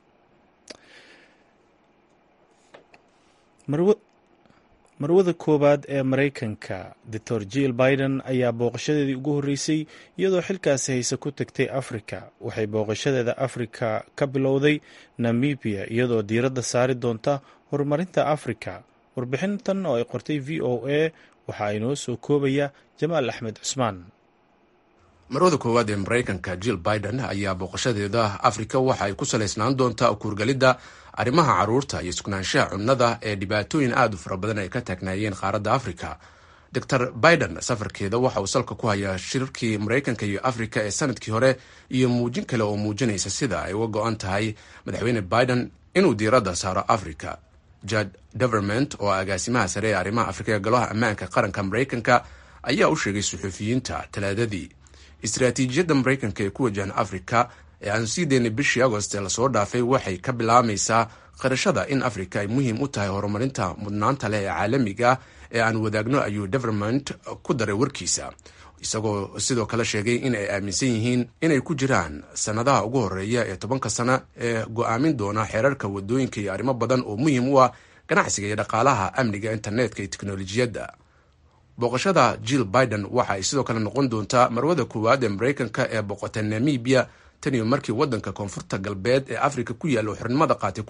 marwada koowaad ee maraykanka doctor jill biden ayaa booqashadeedii ugu horreysay iyadoo xilkaasi hayse ku tagtay afrika waxay booqashadeeda afrika ka bilowday namibiya iyadoo diiradda saari doonta horumarinta afrika warbixintan oo ay qortay v o a waxaa inoo soo koobaya jamaal axmed cusmaan marwada koowaad ee maraykanka jill biden ayaa booqashadeeda afrika waxa ay ku salaysnaan doontaa kuurgalidda arrimaha carruurta iyo sugnaanshaha cunnada ee dhibaatooyin aad u fara badan ay ka taagnaayeen qaaradda afrika dor biden safarkeeda waxa uu salka ku hayaa shirarkii maraykanka iyo afrika ee sanadkii hore iyo muujin kale oo muujinaysa sida ay uga go-an tahay madaxweyne biden inuu diiradda saaro afrika jad deverment oo agaasimaha sare ee arrimaha afrika ee golaha ammaanka qaranka maraykanka ayaa u sheegay suxuufiyiinta talaadadii istaraatiijiyadda maraykanka ee ku wajahan afrika ee aan sii daynay bishii agost ee lasoo dhaafay waxay ka bilaamaysaa qirashada in afrika ay muhiim u tahay horumarinta mudnaanta leh ee caalamiga ee aan wadaagno ayuu deverment ku daray warkiisa isagoo sidoo kale sheegay in ay aaminsan yihiin inay ku jiraan sannadaha ugu horeeya ee tobanka sano ee go-aamin doona xeerarka wadooyinka iyo arrimo badan oo muhiim u ah ganacsiga iyo dhaqaalaha amniga internetka iyo teknolojiyadda booqashada jill biden waxa ay sidoo kale noqon doontaa marwada koowaad ee maraykanka ee boqota namibiya tan iyo markii waddanka koonfurta galbeed ee afrika ku yaalla xornimada qaatay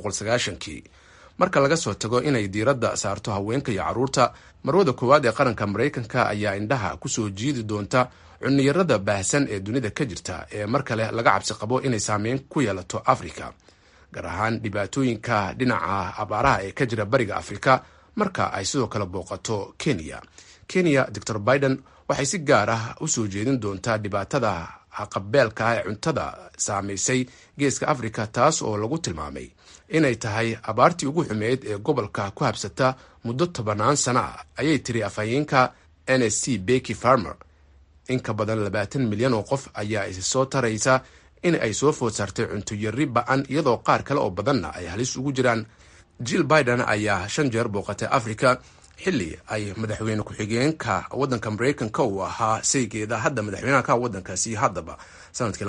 kii marka laga soo tago inay diiradda saarto haweenka iyo carruurta marwada koowaad ee qaranka maraykanka ayaa indhaha kusoo jiidi doonta cunniyarada baahsan ee dunida ka jirta ee mar kale laga cabsi qabo inay saameyn ku yeelato afrika gaar ahaan dhibaatooyinka dhinaca abaaraha ee ka jira bariga afrika marka ay sidoo kale booqato kenya kenya dor biden waxay si gaar ah u soo jeedin doontaa dhibaatada haqabeelka ah ee cuntada saamaysay geeska afrika taas oo lagu tilmaamay inay tahay abaartii ugu xumeyd ee gobolka ku habsata muddo tobanaan sana ah ayay tiri afhayeenka n s c beky farmer in ka badan labaatan milyan oo qof ayaa is soo taraysa in ay soo food saartay cunto yari ba-an iyadoo qaar kale oo badanna ay halis ugu jiraan jill biden ayaa shan jeer booqatay africa xilli ay madaxweyne ku-xigeenka waddanka maraykanka uu ahaa saygeeda hadda madaxweynaha ka waddankaasi haddaba sanadkii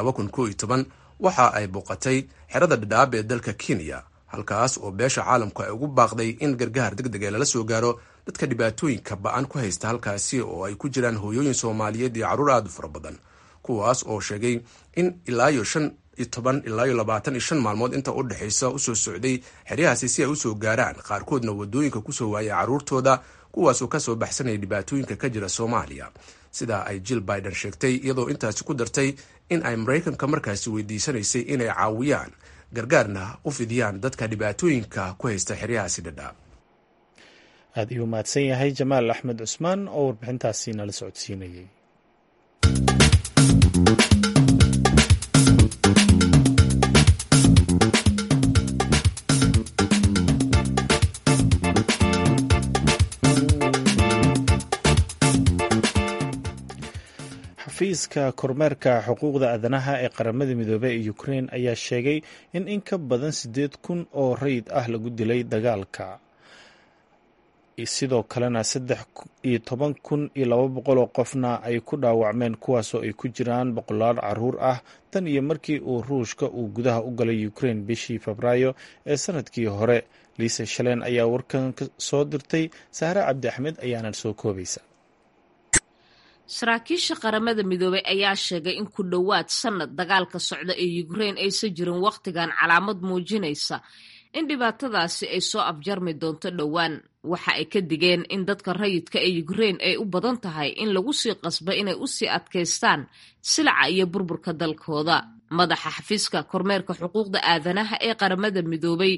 waxa ay booqatay xerada dhadhaab ee dalka kenya halkaas oo beesha caalamku ay ugu baaqday in gargaar deg deg lala soo gaaro dadka dhibaatooyinka ba-an ku haysta halkaasi oo ay ku jiraan hooyooyin soomaaliyeed iyo carruur aad u fara badan kuwaas oo sheegay in ilaayo shan iyo toban ilaayo labaatan iyo shan maalmood inta u dhexaysa usoo socday xeryahaasi si ay usoo gaaraan qaarkoodna wadooyinka kusoo waayay carruurtooda kuwaasoo kasoo baxsanaya dhibaatooyinka ka jira soomaaliya sidaa ay jill biden sheegtay iyadoo intaasi ku dartay in ay maraykanka markaasi weydiisanaysay inay caawiyaan gargaarna u fidiyaan dadka dhibaatooyinka ku haysta xeryahaasi dhadhaab aad iyuu mahadsan yahay jamaal axmed cusmaan oo warbixintaasi nala socodsiinayay xafiiska kormeerka xuquuqda aadanaha ee qaramada midoobey ee ukrein ayaa sheegay in in ka badan siddeed kun oo rayid ah lagu dilay dagaalka sidoo kalena saddex iyo toban kun iyo laba boqol oo qofna ay ku dhaawacmeen kuwaasoo ay ku jiraan boqolaal caruur ah tan iyo markii uu ruushka uu gudaha u galay ukraine bishii febraayo ee sanadkii hore liise shaleen ayaa warkan soo dirtay sahre cabdi axmed ayaana soo koobaysa saraakiisha qaramada midoobay ayaa sheegay in ku dhowaad sanad dagaalka socda ee ukraine aysan jirin wakhtigan calaamad muujinaysa in dhibaatadaasi ay soo afjarmi doonto dhowaan waxa ay ka digeen in dadka rayidka ee ukraine ay u badan tahay in lagu sii qasba inay usii adkaystaan silaca iyo burburka dalkooda madaxa xafiiska kormeerka xuquuqda aadanaha ee qaramada midoobay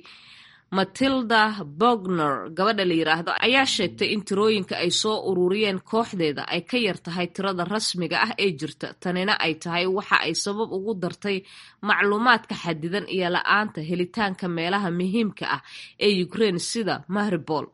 matilda bogner gabadha la yiraahdo ayaa sheegtay in tirooyinka ay soo ururiyeen kooxdeeda ay ka yar tahay tirada rasmiga ah ee jirta tanina ay tahay waxa ay sabab ugu dartay macluumaadka xadidan iyo la-aanta helitaanka meelaha muhiimka ah ee ukraine sida mahribol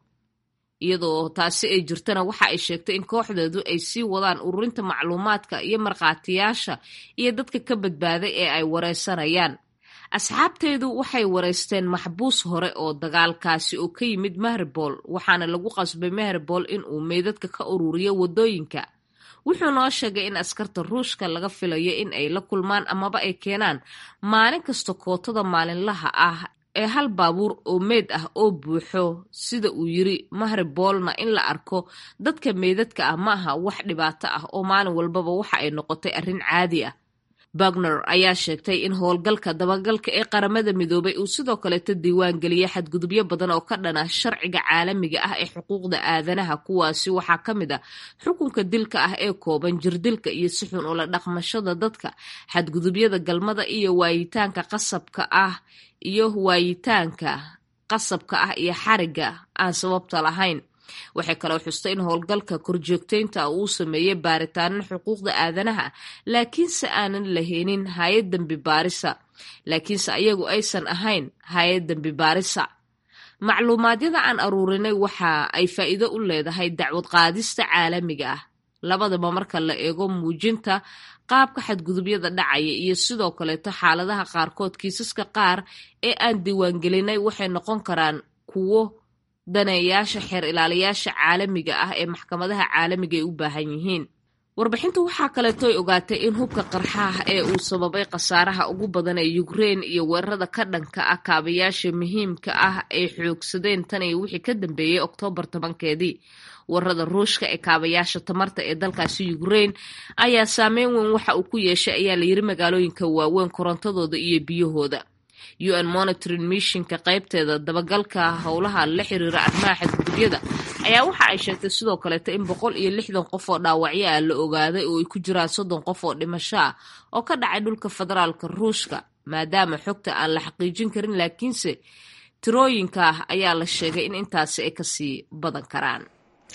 iyadoo taasi ay jirtana waxa ay sheegtay in kooxdeedu ay sii wadaan ururinta macluumaadka iyo markhaatiyaasha iyo dadka ka badbaaday ee ay wareysanayaan asxaabteedu waxay wareysteen maxbuus hore oo dagaalkaasi oo ka yimid mahribol waxaana lagu qasbay mahribol in uu meydadka ka ururiyo waddooyinka wuxuu noo sheegay in askarta ruushka laga filayo in ay la kulmaan amaba ay keenaan maalin kasta kootada maalinlaha ah ee hal baabuur oo meyd ah oo buuxo sida uu yiri mahribolna in la arko dadka meydadka ah ma aha wax dhibaato ah oo maalin walbaba waxa ay noqotay arrin caadi ah bagner ayaa sheegtay in howlgalka dabagalka ee qaramada midoobay uu sidoo kaleeto diiwaan geliyay xadgudubyo badan oo ka dhana sharciga caalamiga ah ee xuquuqda aadanaha kuwaasi waxaa ka mid ah xukunka dilka ah ee kooban jirdilka iyo si xun ula dhaqmashada dadka xadgudubyada galmada iyo waayitaanka qasabka ah iyo waayitaanka qasabka ah iyo xariga aan sababta lahayn waxay kaloo xustay in howlgalka korjoogteynta uu sameeyey baaritaano xuquuqda aadanaha laakiinse aanan lahaynin hay-ad dembi baarisa laakiinse ayagu aysan ahayn hay-ad dembi baarisa macluumaadyada aan aruurinay waxa ay faa'iido u leedahay dacwad qaadista caalamiga ah labadaba marka la eego muujinta qaabka xadgudubyada dhacaya iyo sidoo kaleeto xaaladaha qaarkood kiisaska qaar ee aan diiwaangelinay waxay noqon karaan kuwo daneeyaasha xeer ilaaliyaasha caalamiga ah ee maxkamadaha caalamiga ay u baahan yihiin warbixintu waxaa kaleeto ay ogaatay in hubka qarxaah ee uu sababay khasaaraha ugu badan ee ukraine iyo weerarada ka dhanka ah kaabayaasha muhiimka ah ay xoogsadeen tan iyo wixii ka dambeeyey oktoobar tobankeedii weerarada ruushka ee kaabayaasha tamarta ee dalkaasi ukraine ayaa saameyn weyn waxa uu ku yeeshay ayaa la yiri magaalooyinka waaweyn korontadooda iyo biyahooda un monitoring missionka qaybteeda dabagalka howlaha la xiriira arrimaha xadgudubyada ayaa waxa ay sheegtay sidoo kaleeto in boqol iyo lixdan qof oo dhaawacyo ah la ogaaday oo ay ku jiraan soddon qof oo dhimasho ah oo ka dhacay dhulka federaalka ruushka maadaama xogta aan la xaqiijin karin laakiinse tirooyinka ah ayaa la sheegay in intaasi ay kasii badan karaan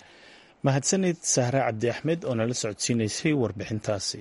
mahadsanid sahre cabdi axmed oo nala socodsiinaysay warbixintaasi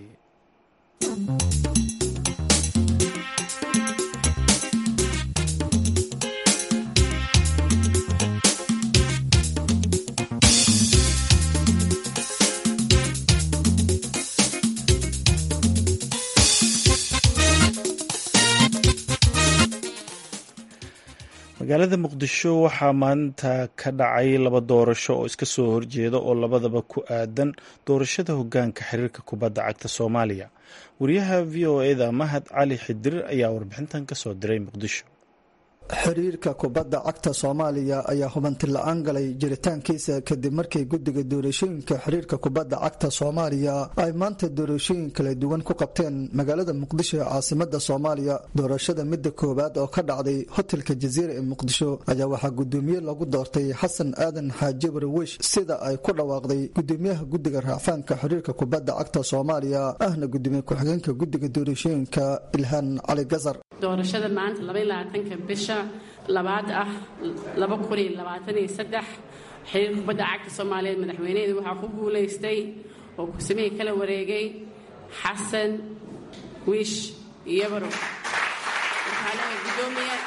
magaalada muqdisho waxaa maanta ka dhacay laba doorasho oo iska soo horjeeda oo labadaba ku aadan doorashada hogaanka xiriirka kubadda cagta soomaaliya wariyaha v o eda mahad cali xidir ayaa warbixintan ka soo diray muqdisho xiriirka kubadda cagta soomaaliya ayaa hubanti la-aan galay jiritaankiisa kadib markii guddiga doorashooyinka xiriirka kubadda cagta soomaaliya ay maanta doorashooyin kala duwan ku qabteen magaalada muqdisho ee caasimada soomaaliya doorashada midda koowaad oo ka dhacday hotelka jaziira ee muqdisho ayaa waxaa gudoomiye lagu doortay xasan aadan xaaji barwish sida ay ku dhawaaqday gudoomiyaha guddiga raafaanka xiriirka kubadda cagta soomaaliya ahna gudoomiye ku-xigeenka guddiga doorashooyinka ilhaan cali gasar doorashada maanta labaylabaatanka bisha labaad ah laba kun iyo labaatan iyo saddex xiriirka kubadda cagta soomaaliyeed madaxweyneheeda waxaa ku guulaystay oo kursamihii kala wareegay xasan wiish iyobaro waxaa leeyahay gudoomiye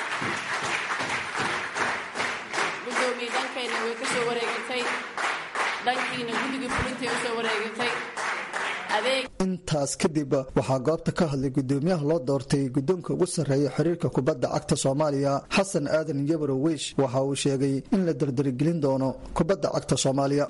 gudoomiye dhankayna way ka soo wareegatay dhankiina guddigii fulintay u soo wareegatay intaas kadib waxaa goobta ka hadlay gudoomiyaha loo doortay guddoonka ugu sarreeya xiriirka kubadda cagta soomaaliya xasan aadan yabro weish waxa uu sheegay in la dardarigelin doono kubadda cagta soomaaliya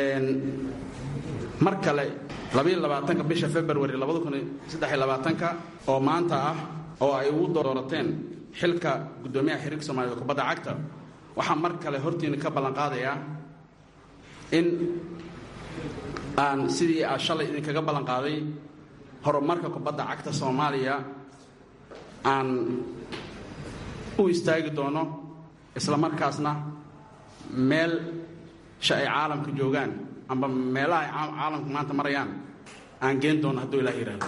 mar kale labaatanka bisha februari ka oo maanta ah oo ay ugu doorateen xilka gudoomiyaha xiriirka soomaaliyed kubadda cagta waxaa mar kale hortiina ka ballanqaadayaa in aan sidii aa shalay idinkaga ballanqaaday horumarka kubadda cagta soomaaliya aan u istaagi doono isla markaasna meel sha ay caalamka joogaan amba meelaha ay caalamku maanta marayaan aan geen doono hadduu ilaah yidhaahdo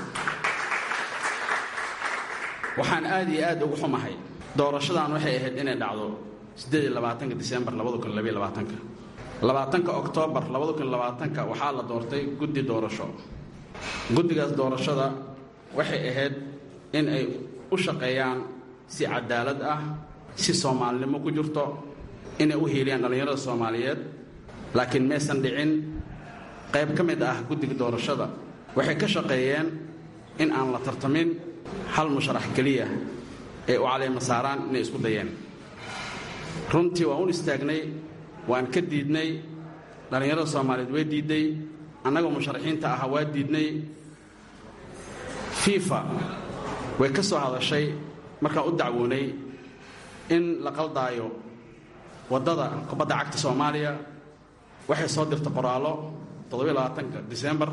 waxaan aad iyo aad ugu xumahay doorashadan waxay ahayd inay dhacdo aaanka disembar labaatanka oktoobar labadakunlabaatanka waxaa la doortay guddi doorasho guddigaas doorashada waxay ahayd in ay u shaqeeyaan si cadaalad ah si soomaalinimo ku jirto inay u hiiliyaan dhallinyarada soomaaliyeed laakiin maysan dhicin qayb ka mid ah guddiga doorashada waxay ka shaqeeyeen in aan la tartamin hal musharax keliya ee u caleema saaraan inay isku dayeen runtii waan u istaagnay waan ka diidnay dhallinyarada soomaaliyeed way diidday annagoo musharaxiinta ahaa waa diidnay fifa way ka soo hadashay markaan u dacwoonay in la qaldaayo waddada kubadda cagta soomaaliya waxay soo dirtay qoraallo toddobaatanka disembar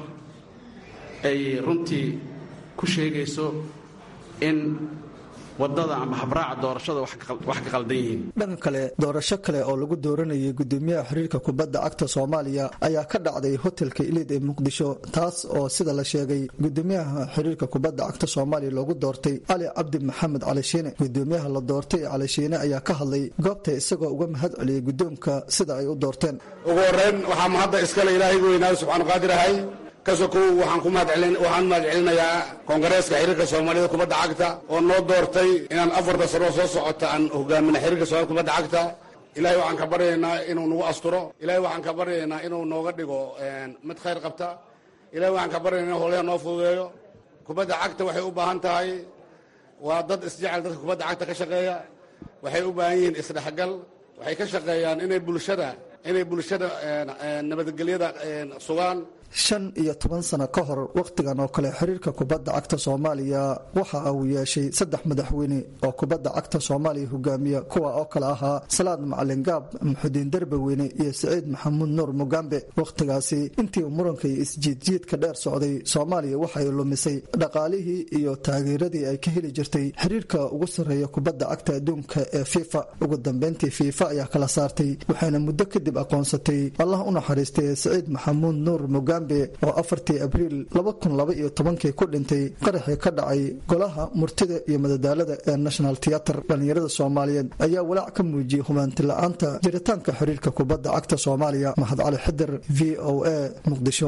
ay runtii ku sheegayso in wadada ama habraaca doorashada wax ka qaldan yihiin dhanka kale doorasho kale oo lagu dooranayay gudoomiyaha xiriirka kubadda cagta soomaaliya ayaa ka dhacday hotelka iliid ee muqdisho taas oo sida la sheegay gudoomiyaha xiriirka kubadda cagta soomaaliya loogu doortay cali cabdi maxamed calishiine gudoomiyaha la doortay calishiine ayaa ka hadlay goobta isagoo uga mahad celiyey gudoomka sida ay u doorteen ugu horeyn waxaa mahadda iskale ilaahaygu weynaayo subxaanu qaadir ahay kasokow waxaan ku mahadwaxaan mahad celinayaa koongareeska xiriirka soomaaliyada kubadda cagta oo noo doortay inaan afarta sanoo soo socota aan hogaamina xiriirka soomaalida kubadda cagta ilahay waxaan ka baryaynaa inuu nagu asturo ilahay waxaan ka baryaynaa inuu nooga dhigo mid khayr qabta ilahay waxaan ka baryaynaa in howlaha noo fududeeyo kubadda cagta waxay u baahan tahay waa dad isjecel dadka kubadda cagta ka shaqeeya waxay u baahan yihiin isdhexgal waxay ka shaqeeyaan inay bulshada inay bulshada nabadgelyada sugaan shan iyo toban sano ka hor wakhtigan oo kale xiriirka kubadda cagta soomaaliya waxa uu yeeshay saddex madaxweyne oo kubadda cagta soomaaliya hogaamiya kuwa oo kale ahaa salaad macalin gaab muxudiin darbaweyne iyo siciid maxamuud nuur mugambe wakhtigaasi intii muranka iyo isjiidjiidka dheer socday soomaaliya waxay lumisay dhaqaalihii iyo taageeradii ay ka heli jirtay xiriirka ugu sarreeya kubadda cagta adduunka ee fifa ugu dambeyntii fiifa ayaa kala saartay waxayna muddo kadib aqoonsatay allah u naxariistay siciid maxamuud nuur mugambe oo afartii abriil laba kun laba iyo tobankii ku dhintay qaraxii ka dhacay golaha murtida iyo madadaalada ee national theater dhallinyarada soomaaliyeed ayaa walaac ka muujiyey hubaanti la-aanta jiritaanka xiriirka kubadda cagta soomaaliya mahad cali xidir v o a muqdisho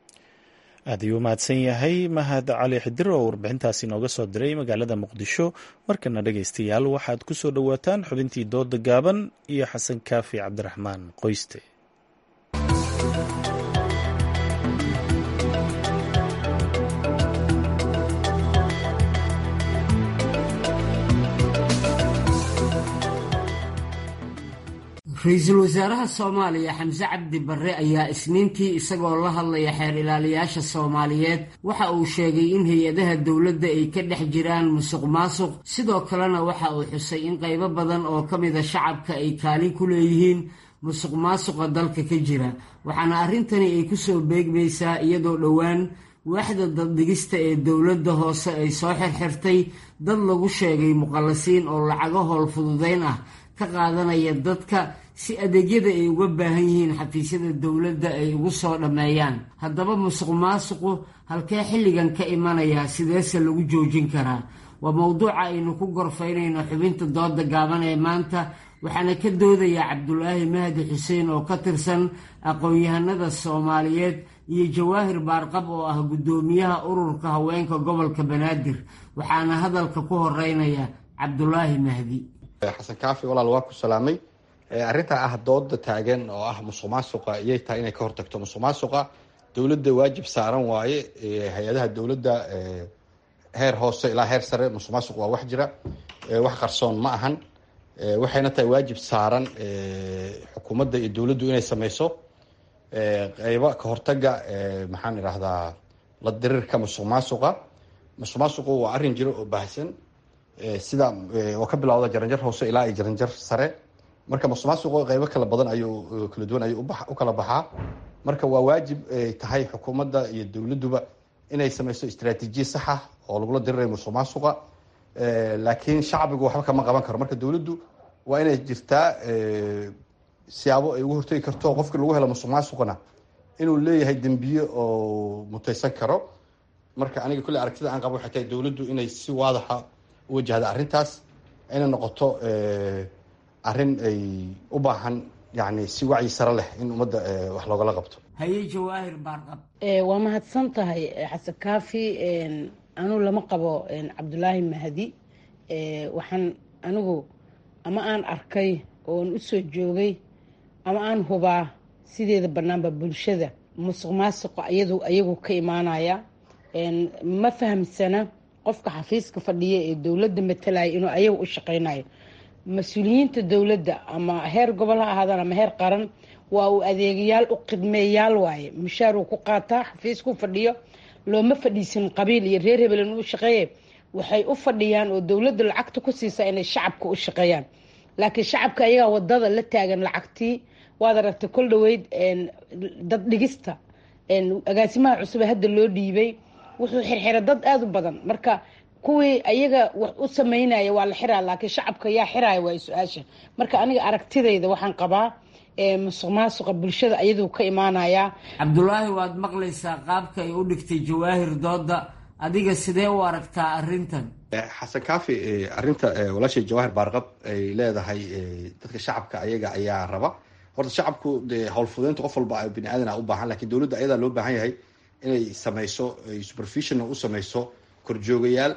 aad ayuu mahadsan yahay mahad cali xidir oo warbixintaasi nooga soo diray magaalada muqdisho markana dhegaystayaal waxaad ku soo dhowaataan xubintii dooda gaaban iyo xasan kaafi cabdiraxmaan qoyste ra-iisul wasaaraha soomaaliya xamse cabdi barre ayaa isniintii isagoo la hadlaya xeer ilaaliyaasha soomaaliyeed waxa uu sheegay in hay-adaha dowladda ay ka dhex jiraan musuq maasuq sidoo kalena waxa uu xusay in qaybo badan oo ka mida shacabka ay kaalin ku leeyihiin musuq maasuqa dalka ka jira waxaana arrintani ay ku soo beegmaysaa iyadoo dhowaan waaxda daddhigista ee dowladda hoose ay soo xirxirtay dad lagu sheegay muqallasiin oo lacago howl fududayn ah ka qaadanaya dadka si adeegyada ay uga baahan yihiin xafiisyada dowladda ay ugu soo dhammeeyaan haddaba musuq maasuqu halkee xilligan ka imanayaa sideese lagu joojin karaa waa mowduuca aynu ku gorfaynayno xubinta dooda gaaban ee maanta waxaana ka doodayaa cabdulaahi mahdi xuseen oo ka tirsan aqoon-yahanada soomaaliyeed iyo jawaahir baarqab oo ah guddoomiyaha ururka haweenka gobolka banaadir waxaana hadalka ku horeynaya cabdulaahi mahdi xasan kaafi walaal waa ku salaamay arrintaa ah dooda taagan oo ah musuq maasuqa iyay tahay inay ka hortagto musuq maasuqa dowladda waajib saaran waaye hay-adaha dowladda heer hoose ilaa heer sare musuq maasuq waa wax jira wax qarsoon ma ahan waxayna tahay waajib saaran xukuumadda iyo dowladdu inay sameyso qeybo ka hortaga maxaan idhahdaa la dirirka musuq maasuqa musuq maasuqu waa arrin jiro oo baahsan sida oo ka bilowda jaranjar hoose ilaa iyo jaranjar sare marka musuq maasuqu qeybo kala badan ayuu kala duwan ayuu u kala baxaa marka waa waajib tahay xukuumadda iyo dowladduba inay sameyso istraatiijiya saxa oo lagula dirirayo musuq maasuqa laakiin shacbigu waxba kama qaban karo marka dowladdu waa inay jirtaa siyaabo ay ugu hortegi karto qofkii lagu helo musuq maasuqna inuu leeyahay dembiye oo mutaysan karo marka aniga kulle aragtida aan qabo waxay tahay dowladdu inay si waadaxa u wajahda arrintaas inay noqoto arrin ay u baahan yani si wacyi sare leh in ummadda wax loogala qabto haye jawaahir baarqab waa mahadsan tahay xasan kaafi anuu lama qabo cabdulaahi mahdi waxaan anigu ama aan arkay oon u soo joogay ama aan hubaa sideeda banaanba bulshada musuq maasuqa iyadu ayagu ka imaanaya ma fahamsana qofka xafiiska fadhiya ee dowladda matalaya inuu ayaga u shaqeynayo mas-uuliyiinta dowladda ama heer gobol ha ahaadaan ama heer qaran waa uu adeegayaal u khidmeeyaal waaye mushaar uu ku qaataa xafiisku fadhiyo looma fadhiisin qabiil iyo reer hebel inuu shaqeeye waxay u fadhiyaan oo dowladda lacagta ku siisa inay shacabka u shaqeeyaan laakiin shacabka ayagaa wadada la taagan lacagtii waad aragtay kol dhaweyd dad dhigista agaasimaha cusube hadda loo dhiibay wuxuu xirxira dad aada u badan marka kuwii ayaga wax u sameynaya waa la xiraa laakiin shacabka yaa xiraya waa su-aasha marka aniga aragtidayda waxaan qabaa musuq maasuqa bulshada ayaduu ka imaanayaa cabdulaahi waad maqlaysaa qaabka ay u dhigtay jawaahir dooda adiga sidee u aragtaa arrintan xasan kaafi arrinta walaashay jawaahir baarqab ay leedahay dadka shacabka ayaga ayaa raba horta shacabku de howlfudeynta qof walba bini aadan a u baahan lakin dowladda ayadaa loo baahan yahay inay sameyso supervision u sameyso korjoogayaal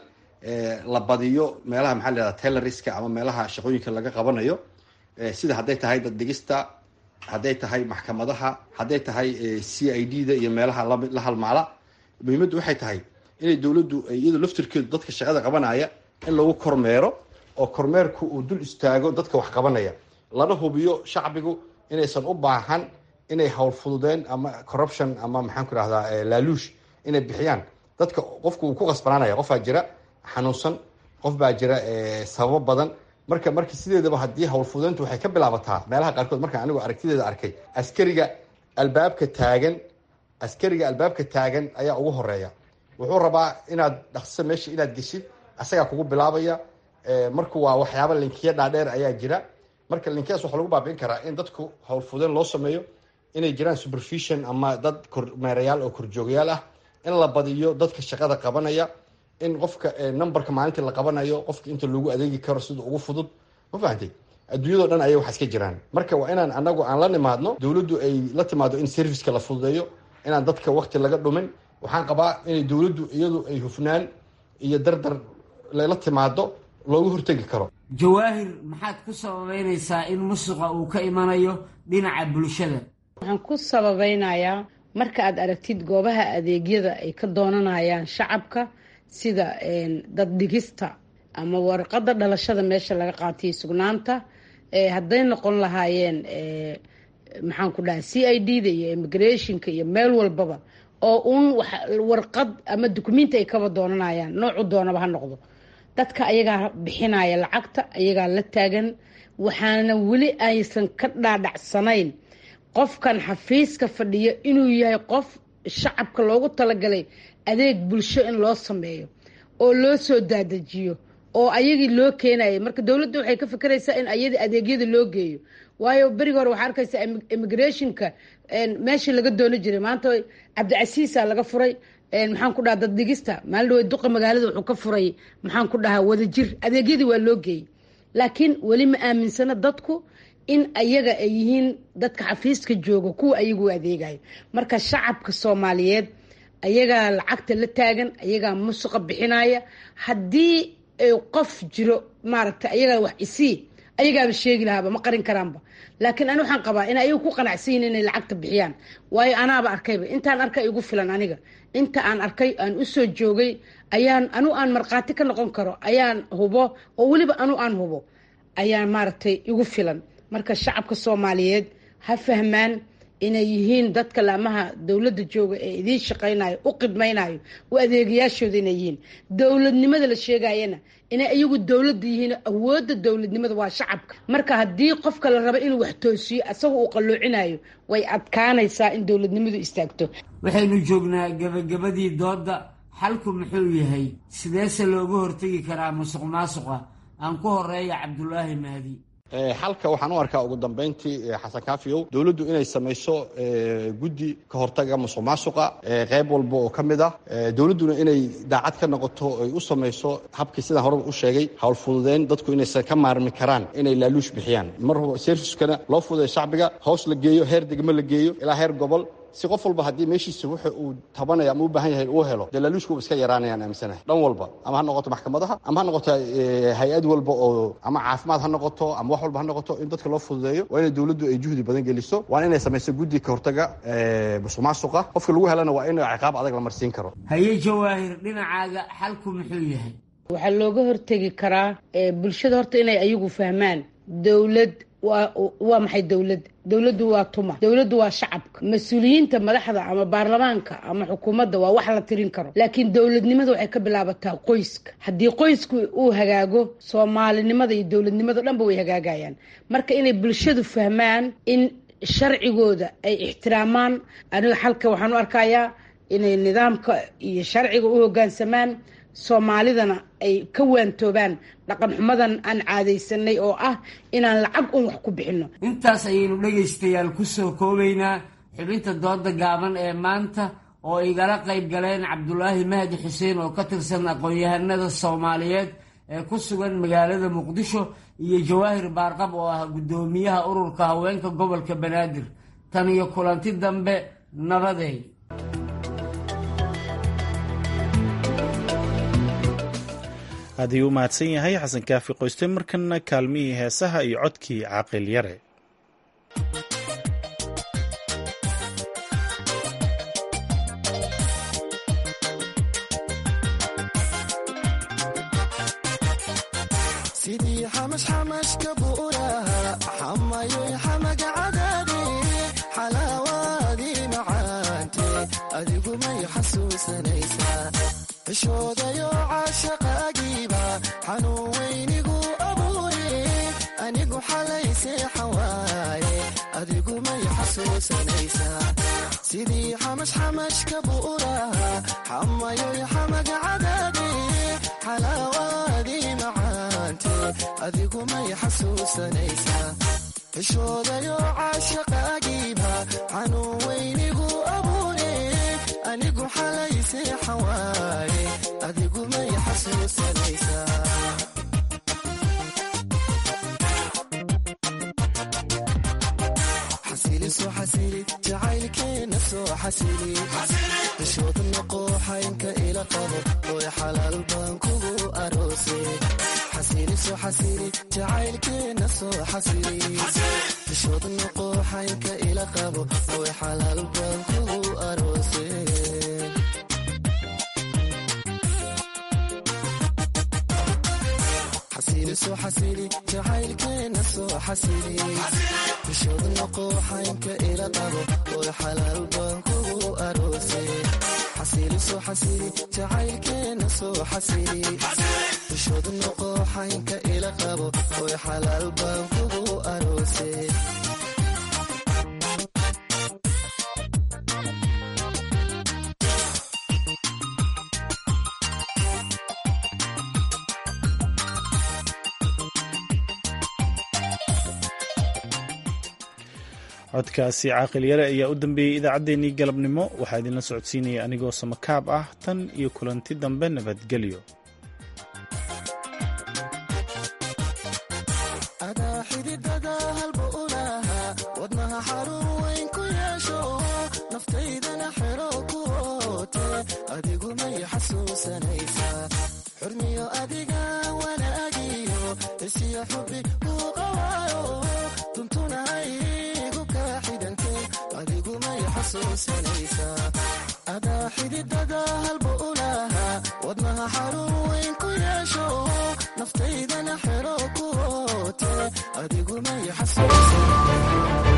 la badiyo meelaha maxaa la yhahda tailoriska ama meelaha shaqooyinka laga qabanayo sida hadday tahay dad dhigista hadday tahay maxkamadaha hadday tahay c i d da iyo meelaha la halmaala muhiimaddu waxay tahay inay dowladdu iyado laftirkeedu dadka shaqada qabanaya in lagu kormeero oo kormeerku uu dul istaago dadka wax qabanaya lana hubiyo shacbigu inaysan u baahan inay howl fududeen ama corruption ama maxaan ku rahdaa laaluush inay bixiyaan dadka qofku uu ku qasbanaanaya qofaa jira xanuunsan qof baa jira sababo badan marka marka sideedaba haddii howlfudeyntu waxay ka bilaabataa meelaha qaarkood markaan anigu aragtideeda arkay askariga albaabka taagan askariga albaabka taagan ayaa ugu horeeya wuxuu rabaa inaad dhaqso meesha inaad geshid asagaa kugu bilaabaya marka waa waxyaaba linkiya dhaadheer ayaa jira marka linkiyaas waxaa lagu baabiin karaa in dadku howlfudeyn loo sameeyo inay jiraan supervision ama dad kormeerayaal oo korjoogayaal ah in la badiyo dadka shaqada qabanaya in qofka numberka maalintii la qabanayo qofka inta loogu adeegi karo sida ugu fudud ma fahantay adduunyado dhan ayay waxaas ka jiraan marka waa inaan anagu aan la nimaadno dowladdu ay la timaado in serviceka la fududeeyo inaan dadka wakti laga dhumin waxaan qabaa inay dowladdu iyadu ay hufnaan iyo dardar layla timaado loogu hortegi karo jawaahir maxaad ku sababeynaysaa in musuqa uu ka imanayo dhinaca bulshada waxaan ku sababeynayaa marka aad aragtid goobaha adeegyada ay ka doonanayaan shacabka sida dad dhigista ama warqadda dhalashada meesha laga qaatay sugnaanta hadday noqon lahaayeen maxaan ku dhahay c i d da iyo immigrationka iyo meel walbaba oo uun warqad ama dukumenti ay kaba doonanayaan noocu doonaba ha noqdo dadka ayagaa bixinaya lacagta ayagaa la taagan waxaana weli aysan ka dhaadhacsanayn qofkan xafiiska fadhiyo inuu yahay qof shacabka loogu talagalay adeeg bulsho in loo sameeyo oo loo soo daadajiyo oo ayagii loo keenaya marka dowladda waxay ka fikeraysaa in ayada adeegyada loo geeyo waayo berigi hore waxaa arkaysaa immigrationka meeshii laga doono jiray maanta cabdicasiisa laga furay maxaan ku dhaha dad dhigista maalin dhawe duqa magaalada wuxuu ka furay maxaan ku dhahaa wadajir adeegyadii waa loo geeyey laakiin weli ma aaminsana dadku in ayaga ay yihiin dadka xafiiska jooga kuwa ayagu adeegayo marka shacabka soomaaliyeed ayagaa lacagta la taagan ayagaa musuqa bixinaya haddii qof jiro maaragtay ayagaa wax isii ayagaaba sheegi lahaaba ma qarin karaanba laakiin ani waxaan qabaa in ayagu ku qanacsan yihin inay lacagta bixiyaan waayo anaaba arkayba intaan arkay igu filan aniga inta aan arkay aan usoo joogay ayaan anu aan markhaati ka noqon karo ayaan hubo oo weliba anu aan hubo ayaan maaragtay igu filan marka shacabka soomaaliyeed ha fahmaan inay yihiin dadka laamaha dowladda jooga ee idiin shaqaynayo u qidmaynayo u adeegayaashooda inay yihiin dowladnimada la sheegayana inay iyagu dowladda yihiin awoodda dowladnimada waa shacabka marka haddii qofka la rabo inuu wax toosiyo asaga uu qalloocinayo way adkaanaysaa in dowladnimadu istaagto waxaynu joognaa gebagabadii doodda xalku muxuu yahay sideese looga hortegi karaa musuq maasuqa aan ku horeeya cabdulaahi mahdi xalka waxaan u arkaa ugu dambeyntii xasan kaafiyow dowladdu inay samayso guddi ka hortaga musuq maasuqa qayb walba oo ka mid ah dowladduna inay daacad ka noqoto ay u samayso habkii sidaan horeba u sheegay hawl fududeyn dadku inaysan ka maarmi karaan inay laaluush bixiyaan mar walba serviskana loo fududeeyo shacbiga hoos la geeyo heer degmo la geeyo ilaa heer gobol si qof walba haddii meeshiisa wuxa uu tabanaya ama u baahan yahay uu helo dee laaluushku iska yaraanayaan aaminsanahay dhan walba ama ha noqoto maxkamadaha ama ha noqoto hay-ad walba oo ama caafimaad ha noqoto ama wax walba ha noqoto in dadka loo fududeeyo waa inay dowladdu ay juhdi badan geliso waana inay samayso guddi ka hortaga musuq maasuqa qofka lagu helana waa in ciqaab adag la marsiin karo haye jawaahir dhinacaaga xalku muxuu yahay waxaa looga hortegi karaa bulshada horta inay ayagu fahmaan dowlad waa waa maxay dowlad dowladdu waa tuma dowladdu waa shacabka mas-uuliyiinta madaxda ama baarlamaanka ama xukuumadda waa wax la tirin karo laakiin dowladnimada waxay ka bilaabataa qoyska haddii qoysku uu hagaago soomaalinimada iyo dowladnimada dhanba way hagaagayaan marka inay bulshadu fahmaan in sharcigooda ay ixtiraamaan aniga xalka waxaan u arkayaa inay nidaamka iyo sharciga u hoggaansamaan soomaalidana ay ka waantoobaan dhaqan xumadan aan caadaysanay oo ah inaan lacag un wax ku bixinno intaas ayaynu dhegaystayaal ku soo koobaynaa xubinta dooda gaaban ee maanta oo igala qayb galeen cabdulaahi mahdi xuseen oo ka tirsan aqoon-yahanada soomaaliyeed ee ku sugan magaalada muqdisho iyo jawaahir baarqab oo ah guddoomiyaha ururka haweenka gobolka banaadir tan iyo kulanti dambe nabadeey aad ayuu u mahadsan yahay xasan kaafi qoyste markana kaalmihii heesaha iyo codkii caaqil yare sidii xamashxamashka buuraha xamayoy xamaga cadaade xalaawaadii macaante adigu may xasuusanaysaa cishoodayo caashaqaagiiba xanuun weynigu abuure anigu xalay seexan waaye adigu may xasuusanaysaa sidii xamashxamashka buuraha xamayoy xamaga cadaade xalaawaadii macaante adigu may xasuusanaysaa cishoodayo caashaqaagiiba xanuun weynigu abuure anigu xalay seexan waaye adigu may xasuusanaysaa xasiliso xasili jacaylkeena soo xasili xishood noqo xaynka ila qabo oy xalaal baan kugu aroose xasiliso xasili jacaylkeena soo xasili xishood noqo xaynka ila qabo oy xalaal baan kugu aroose xasiliso xasili jacaylkeena soo xasili xishood noqo xaynka ila qabo oy xalaal baan kugu aroose xasiliso xasili jacaylkeena soo xasili xishood noqo xaynka ila qabo oy xalaal baan kugu aroose codkaasi caaqil yare ayaa u dambeeyey idaacaddeenii galabnimo waxaa idinla socodsiinaya anigoo samakaab ah tan iyo kulanti dambe nabadgelyo adaa xididada halba u lahaa wadnaha xarun weyn ku yeesho naftaydana xero ku oote adigu may xasuusanaysaa xurmiyo adiga wanaagiyo xiisiyo xubi uu qawaayo tuntuna haygu kaa xidhantay adigumay xasuusinaysaa adaa xididada halba u lahaa wadnaha xarun weyn ku yeesho naftaydana xero ku hoote adigumay xasuusin